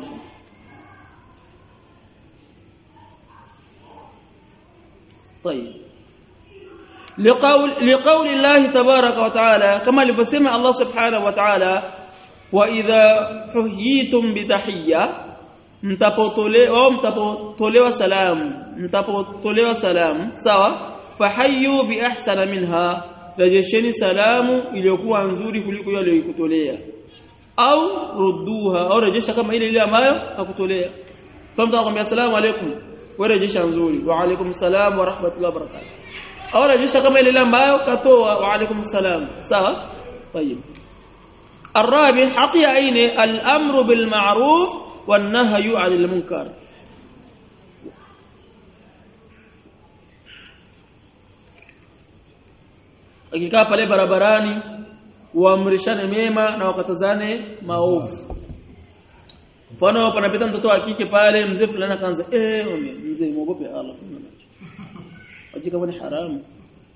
طيب لقول لقول الله تبارك وتعالى كما لبسمع الله سبحانه وتعالى واذا حييتم بتحيه mtapotolewa mtapotolewa salamu mtapotolewa salamu sawa fahayyu bi ahsana minha rejesheni salamu iliyokuwa nzuri kuliko ile aliyokutolea au rudduha au rejesha kama ile ile ambayo akutolea famta akwambia asalamu alaykum wewe rejesha nzuri wa alaykum salam wa rahmatullahi wa barakatuh au rejesha kama ile ile ambayo katoa wa alaykum salam sawa طيب الرابع حقي عين الامر بالمعروف والنهي عن المنكر akikaa pale barabarani waamrishane mema na wakatazane maovu mfano panapita mtoto wa kike pale mzee fulani akaanza eh mzee muogope Allah funga macho hakika ni haramu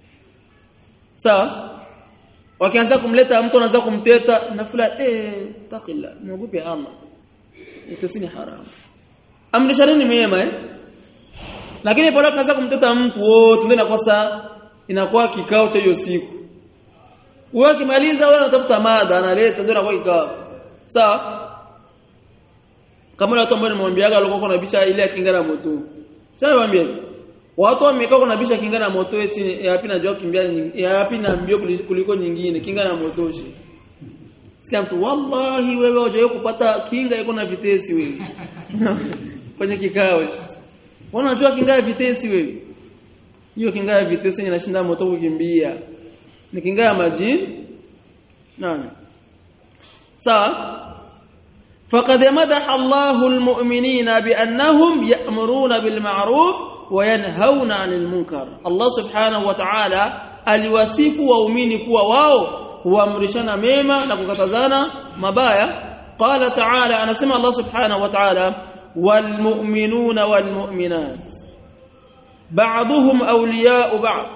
sawa wakianza kumleta mtu anaanza kumteta na fulani eh takilla muogope Allah itosini haramu amrishane mema eh lakini pale tunaanza kumteta mtu wote ndio inakosa inakuwa kikao cha hiyo siku wewe ukimaliza wewe unatafuta mada analeta ndio inakuwa kikao sawa kama watu ambao nimwambiaga walikuwa kuna bicha ile ya kinga na moto sasa niwaambie watu wamekaa kuna bicha kinga na moto eti yapi najua kimbia yapi na mbio kuliko nyingine kinga na moto shi sikia mtu wallahi wewe hujawahi kupata kinga iko na vitesi wewe kwenye kikao unajua kinga ya vitesi wewe hiyo kinga ya vitesi inashinda moto kukimbia ni kinga ya majini nani sawa فقد مدح الله المؤمنين بأنهم يأمرون بالمعروف وينهون عن المنكر الله سبحانه وتعالى aliwasifu waumini kuwa wao huamrishana mema na kukatazana mabaya qala ta'ala anasema Allah subhanahu wa ta'ala walmu'minuna walmu'minat ba'dhum awliya'u ba'd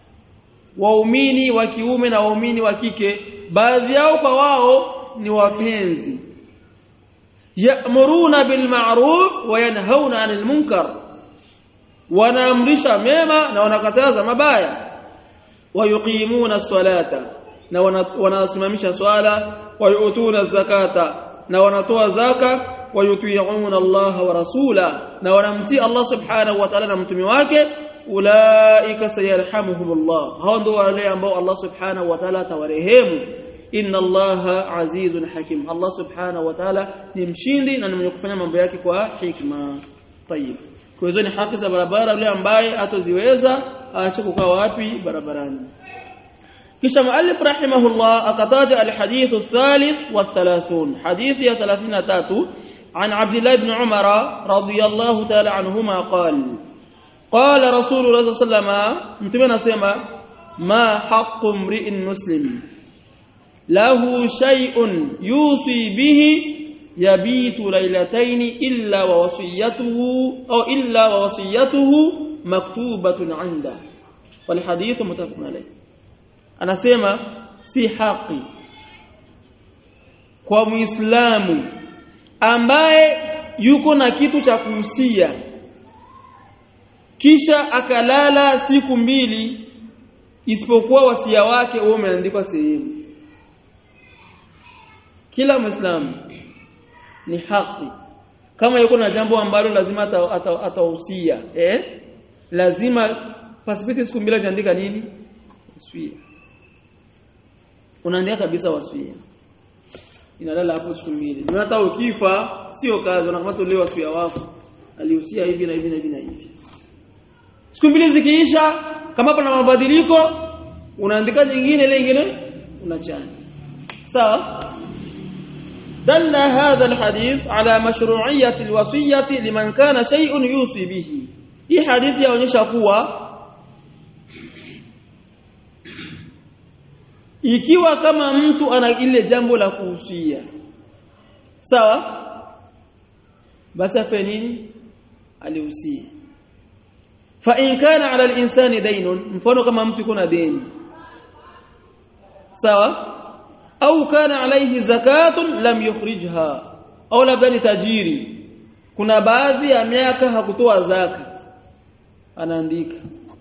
waumini wa kiume na waumini wa kike baadhi yao kwa wao ni wapenzi ya'muruna bil ma'ruf wa yanhauna 'anil munkar wanaamrisha mema na wanakataza mabaya wayuqimuna as-salata na wanasimamisha swala wayutuna zakata na wanatoa zaka wayuti'una Allah wa rasula na wanamtii Allah subhanahu wa ta'ala na mtume wake ulaika sayarhamuhumullah hao ndio wale ambao Allah subhanahu wa ta'ala atawarehemu inna allaha azizun hakim Allah subhanahu wa ta'ala ni mshindi na ni mwenye kufanya mambo yake kwa hikma tayib kwa hizo ni haki za barabara yule ambaye atoziweza aache kukaa wapi barabarani kisha muallif rahimahullah akataja alhadith athalith wa 30 hadithi ya 33 عن عبد الله بن عمر رضي الله تعالى عنهما قال قال رسول الله صلى الله عليه وسلم متمنى سما ما حق امرئ مسلم له شيء يوصي به يبيت ليلتين إلا ووصيته أو إلا ووصيته مكتوبة عنده والحديث متفق عليه أنا سيما si haki kwa muislamu ambaye yuko na kitu cha kuhusia kisha akalala siku mbili isipokuwa wasia wake huo umeandikwa sehemu kila muislamu ni haki kama yuko na jambo ambalo lazima atahusia ata, ata eh lazima pasipiti siku mbili aandika nini wasia unaandika kabisa wasia inalala hapo siku mbili na hata ukifa sio kazi unakamata ule wasia wako alihusia hivi na hivi na hivi na hivi siku mbili zikiisha kama pana mabadiliko unaandika nyingine ile nyingine unachana sawa دل هذا الحديث على مشروعية الوصية لمن كان شيء يوصي به hii hadithi yaonyesha kuwa ikiwa kama mtu ana ile jambo la kuhusia sawa basi afanye nini alihusia fa in kana ala al-insani daynun mfano kama mtu kuna deni sawa au kana alayhi zakatun lam yukhrijha au labda ni tajiri kuna baadhi ya miaka hakutoa zaka anaandika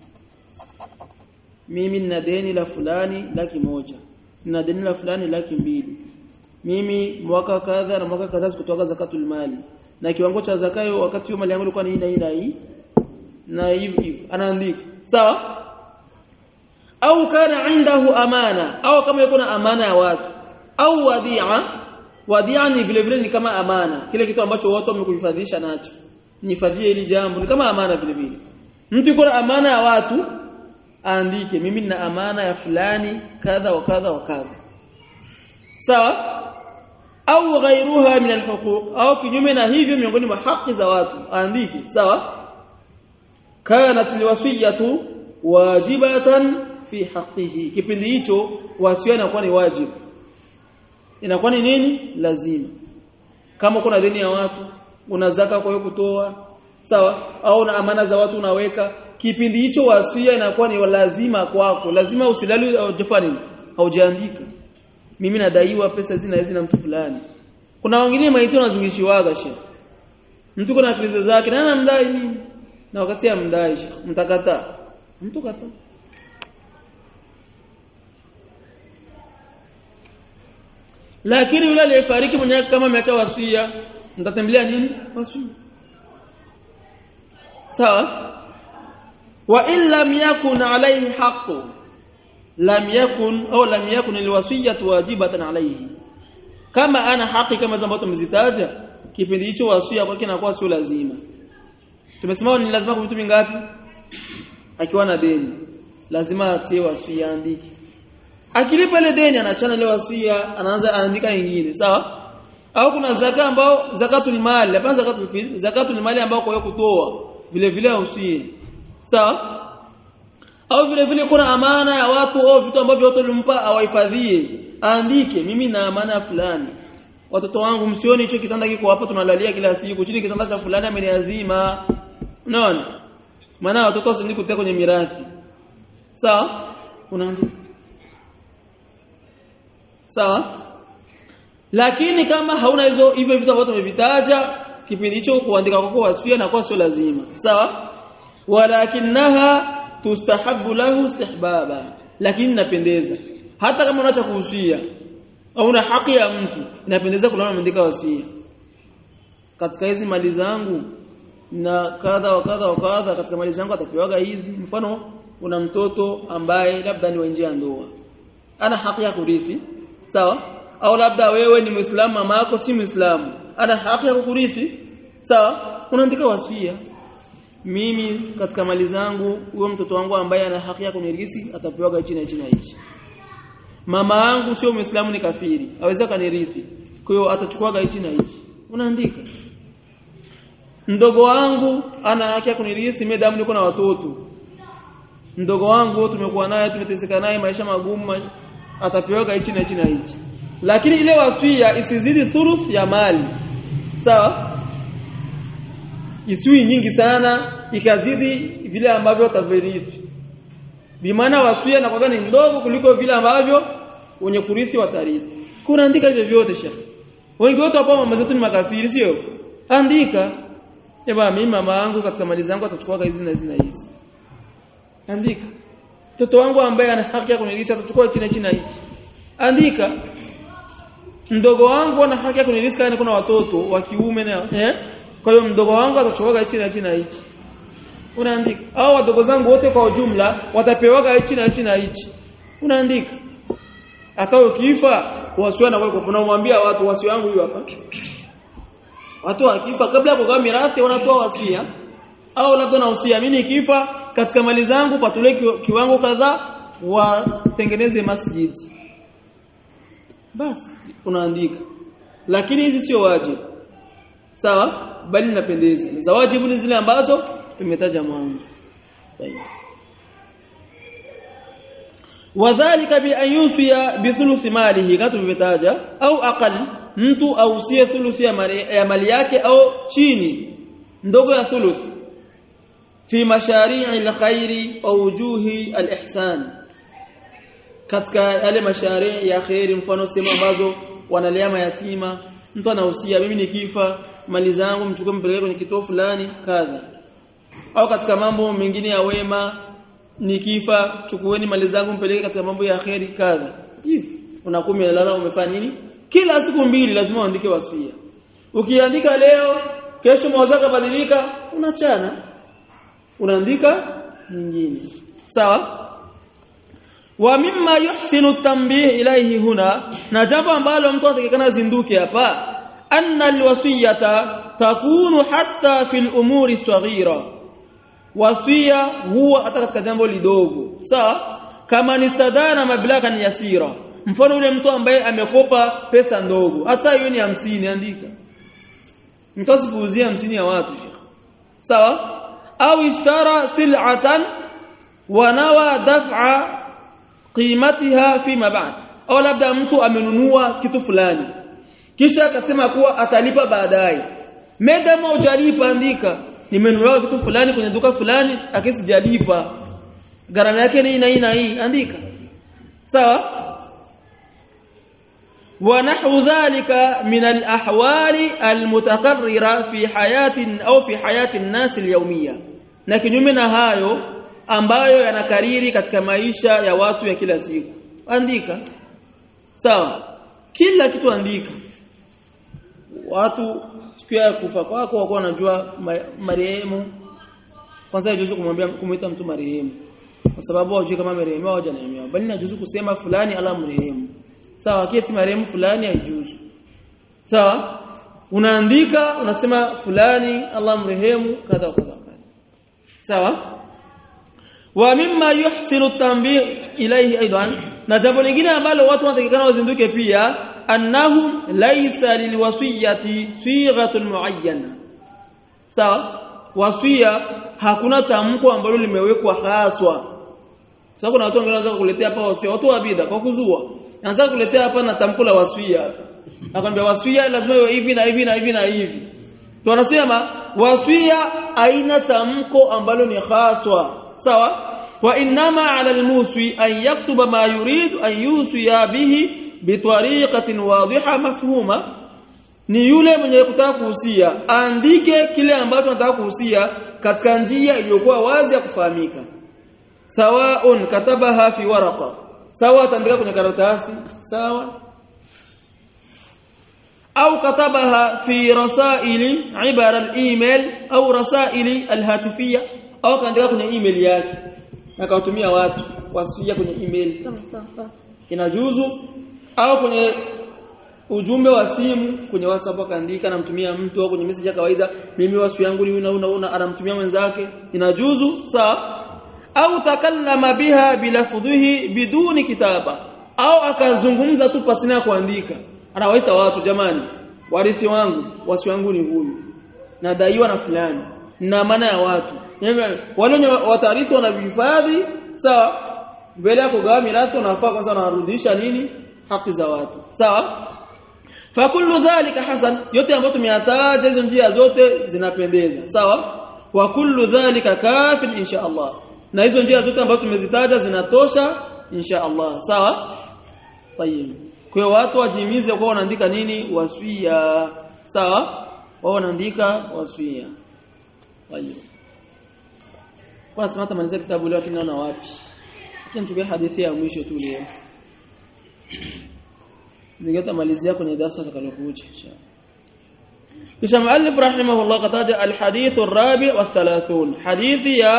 mimi nina deni la fulani laki moja nina deni la fulani laki mbili mimi mwaka kadha na mwaka kadha sikutoa zakatul mali na kiwango cha zakayo wakati hiyo mali yangu ilikuwa ni hii na hii na hivi hivi anaandika sawa au kana indahu amana au kama yuko na amana ya watu au wadhi'a wadhi'a ni vile vile ni kama amana kile kitu ambacho watu wamekuhifadhisha nacho nihifadhie hili jambo ni kama amana vile vile mtu yuko na amana ya watu aandike mimi nina amana ya fulani kadha wa kadha wa kadha sawa au ghairuha min alhuquq au kinyume na hivyo miongoni mwa haki za watu aandike sawa kanat liwasiyatu wajibatan fi haqqihi kipindi hicho wasia inakuwa ni wajibu inakuwa ni nini lazima kama kuna deni ya watu una zaka kwa hiyo kutoa sawa au na amana za watu unaweka kipindi hicho wasia inakuwa ni lazima kwako lazima usilali ujafani haujaandika mimi nadaiwa pesa zina hizi na mtu fulani kuna wengine maiti wanazingishiwaga shehe mtu kuna krizi zake na anamdai nini na wakati amdai shehe mtakataa mtu kataa lakini yule aliyefariki mwenyewe kama ameacha wasia mtatembelea nini wasia sawa wa in lam yakun alayhi haqqu lam yakun au lam yakun alwasiyatu wajibatan alayhi kama ana haki kama ambazo tumezitaja kipindi hicho wasia kwake inakuwa sio lazima tumesema ni lazima kwa vitu vingapi akiwa na deni lazima atie wasia andike akilipa ile deni anachana ile wasia anaanza aandika nyingine sawa au kuna zaka ambao zakatul mali hapana zakatul fil zakatul mali ambao kwa kutoa vile vile usie sawa au vile vile kuna amana ya watu au vitu ambavyo watu walimpa awahifadhie aandike mimi na amana fulani watoto wangu msioni hicho kitanda kiko hapa tunalalia kila siku chini kitanda cha fulani ameniazima unaona maana watoto wasindi kutia kwenye mirathi sawa unaandika sawa lakini kama hauna hizo hivyo vitu ambavyo tumevitaja kipindi hicho kuandika kwako wasia na kwa sio lazima sawa walakinaha tustahabu lahu istihbaba lakini napendeza hata kama unaacha kuhusia au una haki ya mtu inapendeza kulala umeandika wasia katika hizi mali zangu na kadha wa kadha wa kadha katika mali zangu atakiwaga hizi mfano una mtoto ambaye labda ni wa nje ya ndoa ana haki ya kurithi sawa au labda wewe ni muislamu mama yako si muislamu ana haki ya kurithi sawa unaandika wasia mimi katika mali zangu huyo mtoto wangu ambaye ana haki ya kunirithi atapewa hichi na hichi na hichi mama yangu sio muislamu ni kafiri aweza kanirithi kwa hiyo atachukua hichi na hichi unaandika mdogo wangu ana haki ya kunirithi mimi damu niko na watoto mdogo wangu tumekuwa naye tumeteseka naye maisha magumu atapewa hichi na hichi na hichi lakini ile wasia isizidi thuluth ya mali sawa isiwi nyingi sana ikazidi vile ambavyo utavirithi bimaana wasia na kwanza ni ndogo kuliko vile ambavyo wenye kurithi watarithi kuna andika hivyo vyote shekhi wengi wote hapo mama zetu ni makafiri sio andika eba mimi mama yangu katika mali zangu atachukua hizi na hizi na hizi andika mtoto wangu ambaye ana haki ya kunilisha atachukua hichi na hichi na hichi andika mdogo wangu ana haki ya kunilisha kana kuna watoto wa kiume na eh kwa hiyo mdogo wangu atachukua hichi na hichi na hichi unaandika au wadogo zangu wote kwa ujumla watapewa hichi na hichi na hichi unaandika akao kifa wasio na wewe unamwambia watu wasio wangu hiyo hapa watu wakifa kabla ya kugawa mirathi wanatoa wasia au labda na usia mimi nikifa katika mali zangu patule kiwango kadhaa watengeneze masjid basi unaandika lakini hizi sio wajibu sawa bali ninapendeza za wajibu ni zile ambazo tumetaja mwanzo wadhālika bi an yusiya bi thuluthi malihi kama tumetaja au aqal mtu ausie thuluthi ya mali, ya mali yake au chini ndogo ya thuluthi fi mashari'i alkhairi wa wujuhi alihsan katika yale mashari ya khairi mfano sema ambazo wanalea mayatima mtu anahusia mimi nikifa mali zangu mchukue mpeleke kwenye kituo fulani kadha au katika mambo mengine ya wema nikifa chukueni mali zangu mpeleke katika mambo ya khairi kadha hivi unakuwa umelala umefanya nini kila siku mbili lazima uandike wasia ukiandika leo kesho mawazo yakabadilika unachana unaandika nyingine sawa wa mimma yuhsinu tanbih ilayhi huna na jambo ambalo mtu anatakikana zinduke hapa anna alwasiyata takunu hatta fil umuri saghira wasia huwa hata katika jambo lidogo sawa kama nistadana mablagan yasira mfano yule mtu ambaye amekopa pesa ndogo hata hiyo ni hamsini andika mtu asipuuzia hamsini ya watu shekhi sawa au ishtara sil'atan wa nawa daf'a qimatiha fima ba'd au labda mtu amenunua kitu fulani kisha akasema kuwa atalipa baadaye medama hujalipa andika nimenunua kitu fulani kwenye duka fulani akisijalipa gharama yake ni hii na hii andika sawa ونحو ذلك من الأحوال المتقررة في حياة أو في حياة الناس اليومية لكن يمنا hayo ambayo yanakariri katika maisha ya watu ya kila siku andika sawa kila kitu andika watu siku ya kufa kwako wako wanajua marehemu kwanza yajuzu kumwambia kumuita mtu marehemu kwa sababu hawajui kama marehemu au hajanaemiwa bali najuzu kusema fulani ala mrehemu sawa kieti marehemu fulani haijuzu sawa unaandika unasema fulani Allah mrehemu kadha kadha sawa wa mimma yuhsinu tanbih ilayhi aidan na jambo lingine ambalo watu wanatakikana wazinduke pia annahum laysa lilwasiyati sighatun muayyana sawa wasia hakuna tamko ambalo limewekwa haswa sasa kuna watu wengine wanaweza kukuletea hapa wasia watu wa bid'a kwa kuzua anaanza kuletea hapa na tamko la wasia nakwambia wasia lazima iwe hivi na hivi na hivi na hivi tunasema wasia aina tamko ambalo ni haswa sawa wa inma ala almuswi an yaktuba ma yurid an yusiya bihi bitariqatin wadhiha mafhuma ni yule mwenye kutaka kuhusia andike kile ambacho anataka kuhusia katika njia iliyokuwa wazi ya kufahamika sawaun katabaha fi waraqa sawa ataandika kwenye karatasi sawa au katabaha fi rasaili ibara al-email au rasaili al-hatifia au kaandika kwenye email yake akawatumia watu wasia kwenye email inajuzu au kwenye ujumbe wa simu kwenye WhatsApp akaandika namtumia mtu au kwenye message ya kawaida mimi wasu yangu ni una una anamtumia mwenzake inajuzu sawa au takallama biha bilafdhihi biduni kitaba au akazungumza tu pasina kuandika anawaita watu jamani warithi wangu wasi wangu ni huyu nadaiwa na fulani na maana ya watu wale watarithi wanavihifadhi sawa mbele ya kugawa mirathi wanafaa kwanza wanarudisha nini haki za watu sawa fakullu dhalika hasan yote ambayo tumeyataja hizo njia zote zinapendeza sawa wa kullu dhalika kafin insha Allah na hizo njia zote ambazo tumezitaja zinatosha insha Allah sawa tayeb kwa watu wajimize kwa wanaandika nini wasia sawa wao wanaandika wasia tayeb kwa sema tamaliza kitabu leo lakini naona wapi kinachukua hadithi ya mwisho tu leo ningetamalizia kwenye darasa litakalokuja inshallah kisha muallif rahimahullah kataja alhadith الرابع والثلاثون حديث يا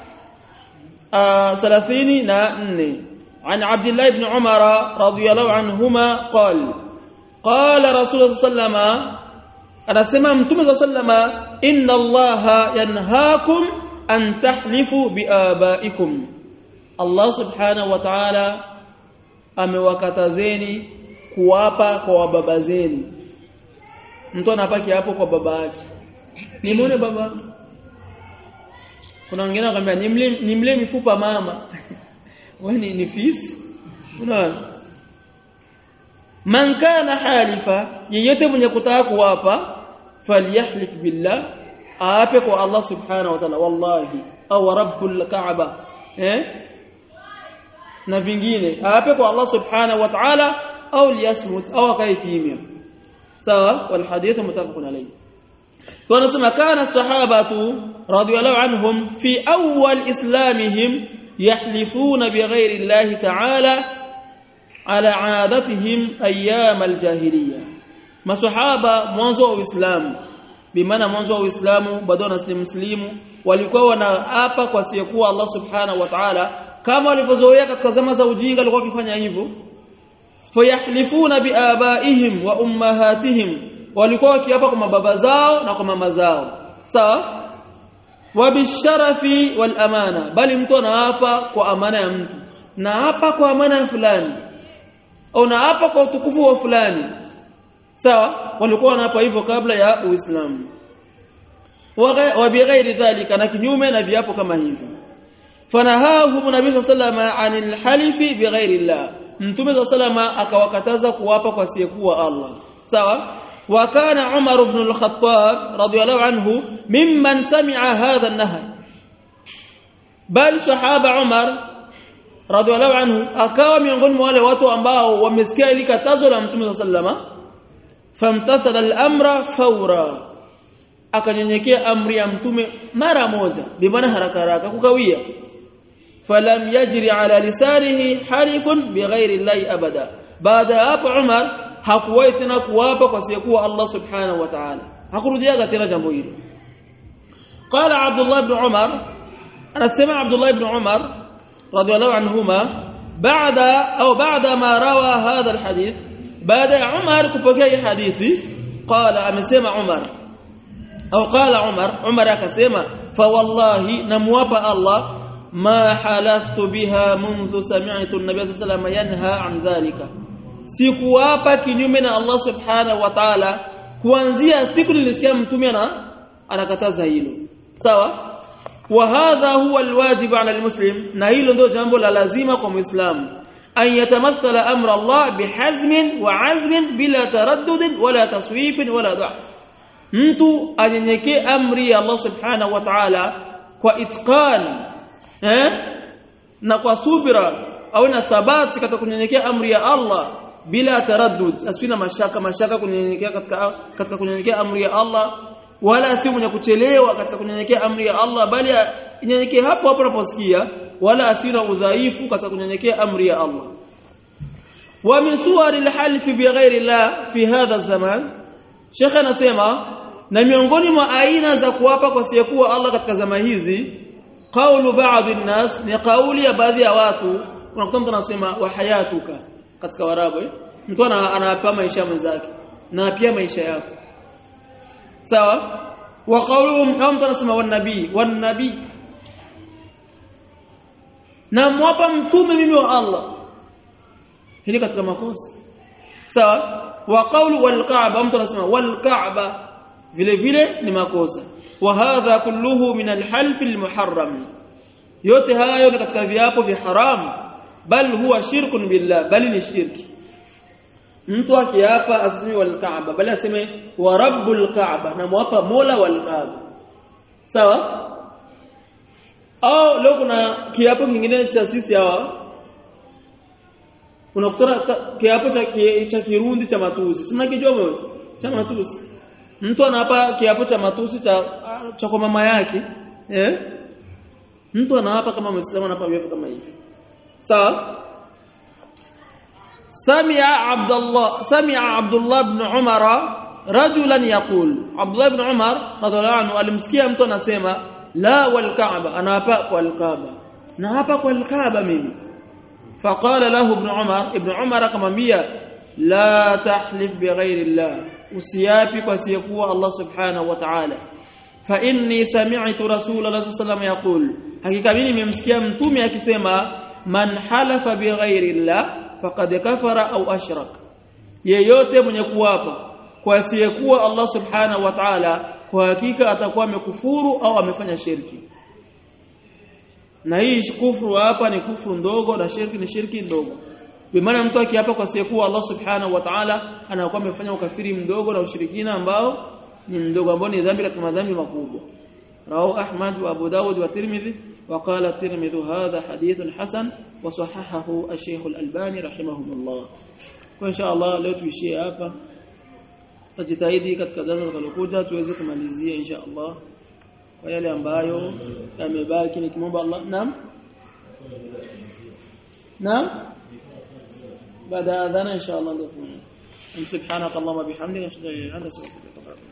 ثلاثين ناني عن عبد الله بن عمر رضي الله عنهما قال قال رسول الله صلى الله عليه وسلم انا سمع متى صلى الله عليه وسلم ان الله ينهاكم ان تحلفوا بآبائكم الله سبحانه وتعالى amewakatazeni kuwapa kwa baba zenu mtu anapaki hapo kwa baba yake nimuone baba kuna wengine wakamwambia nimle nimle mifupa mama wewe ni, ni fisi unaona man kana halifa yeyote mwenye kutaka kuwapa falyahlif billah aape kwa Allah subhanahu wa ta'ala wallahi au rabbul ka'ba eh na vingine aape kwa Allah subhanahu wa ta'ala au liyasmut au akae kimya sawa wal hadith mutafaqun alayhi wanasema kana sahabatu radiyallahu anhum fi awwal islamihim yahlifuna bighairi Allah ta'ala ala aadatihim ayyam aljahiliya masahaba mwanzo wa uislamu bimaana mwanzo wa uislamu bado na muslimu walikuwa wanaapa kwa siyekuwa Allah subhanahu wa ta'ala kama walivyozoea katika zama za ujinga walikuwa wakifanya hivyo fayahlifuna biabaihim wa ummahatihim walikuwa wakiapa kwa mababa zao na kwa mama zao sawa wa bisharafi wal amana bali mtu anaapa kwa amana ya mtu na hapa kwa amana ya fulani au na hapa kwa utukufu wa fulani sawa walikuwa wanaapa hivyo kabla ya uislamu wa bighairi dhalika na kinyume na viapo kama hivyo fanahahu nabii sallama anil halifi bighairi llah mtume sallama akawakataza kuwapa kwa siyekuwa Allah sawa وكان عمر بن الخطاب رضي الله عنه ممن سمع هذا النهي بل صحابه عمر رضي الله عنه akawa miongoni mwa wale watu ambao wamesikia ile katazo la mtume sallama famtathala al-amra fawra akanyenyekea amri ya mtume mara moja bimaana haraka haraka kukawia falam yajri ala lisanihi halifun bighairi llahi abada baada hapo Umar hakuwahi tena kuwapa kwa siyekuwa Allah subhanahu wa ta'ala hakurudiaga tena jambo hilo قال عبد الله بن عمر انا سمع عبد الله بن عمر رضي الله عنهما بعد او بعد ما روى هذا الحديث بعد عمر كفكي حديثي قال امسمع عمر او قال عمر عمر akasema فوالله نموapa الله ما حلفت بها منذ سمعت النبي صلى الله عليه وسلم ينهى عن ذلك sikuwapa kinyume na Allah subhanahu wa ta'ala kuanzia siku nilisikia mtume ana anakataza hilo sawa wa hadha huwa alwajib ala almuslim na hilo ndio jambo la lazima kwa muislamu an yatamathala amra Allah bihazmin wa azmin bila taraddud wala taswif wala dha'f mtu anyenyekee amri ya Allah subhanahu wa ta'ala kwa itqan eh na kwa subira au na thabati katika kunyenyekea amri ya Allah bila taraddud asina mashaka mashaka kunyenyekea katika katika kunyenyekea amri ya Allah wala si mwenye kuchelewa katika kunyenyekea amri ya Allah bali nyenyekee hapo hapo unaposikia wala asina udhaifu katika kunyenyekea amri ya Allah wa min suwar al-half bighairi Allah fi hadha zaman Sheikh anasema na miongoni mwa aina za kuapa kwa siyekuwa Allah katika zama hizi qaulu ba'd an-nas ni kauli ya baadhi ya watu unakuta mtu anasema wa hayatuka katika warabu eh? mtu anapa maisha mwenzake na pia maisha yako sawa wa qawluhum au mtu anasema wan nabii wan nabii na mwapa mtume mimi wa Allah hili katika makosa sawa wa qawlu wal ka'ba mtu anasema wal ka'ba vile vile ni makosa wa hadha kulluhu min al half al muharram yote hayo ni katika viapo vya haramu bal huwa shirkun billah bali ni shirki mtu akiapa asemi wal kaaba bali aseme wa rabbul kaaba na mwapa mola wal kaaba sawa au leo kuna kiapo kingine cha sisi hawa unakutana kiapo cha cha kirundi cha matusi sina kijua mmoja cha matusi mtu anaapa kiapo cha matusi cha cha kwa mama yake eh mtu anaapa kama muislamu anaapa viapo kama hivi sawa سمع عبد الله سمع عبد الله بن عمر رجلا يقول عبد الله بن عمر رضي الله عنه alimsikia mtu anasema la wal kaaba anaapa kwa al-kaaba naapa kwa al-kaaba mimi فقال له ابن عمر ابن عمر akamwambia la tahlif bighairi Allah usiapi kwa siyekuwa Allah subhanahu wa ta'ala fa inni sami'tu rasulullah sallallahu alayhi wasallam yaqul hakika mimi nimemsikia mtume akisema man halafa bighairi Allah faqad kafara au ashrak yeyote mwenye kuwapa kwa asiyekuwa Allah subhanahu wa ta'ala kwa hakika atakuwa amekufuru au amefanya shirki na hii kufuru hapa ni kufuru ndogo na shirki ni shirki ndogo bimaana mtu akiapa kwa asiyekuwa Allah subhanahu wa ta'ala anakuwa amefanya ukafiri mdogo na ushirikina ambao ni mdogo ambao ni dhambi katika madhambi makubwa رواه أحمد وأبو داود والترمذي وقال الترمذي هذا حديث حسن وصححه الشيخ الألباني رحمه الله وإن شاء الله leo tuishie hapa tajitahidi katika darasa litakalokuja tuweze kumalizia insha Allah kwa yale ambayo yamebaki nikimwomba Allah naam naam baada ya adhana insha Allah ndio subhanaka allahumma bihamdika ashhadu an la ilaha illa anta astaghfiruka wa atubu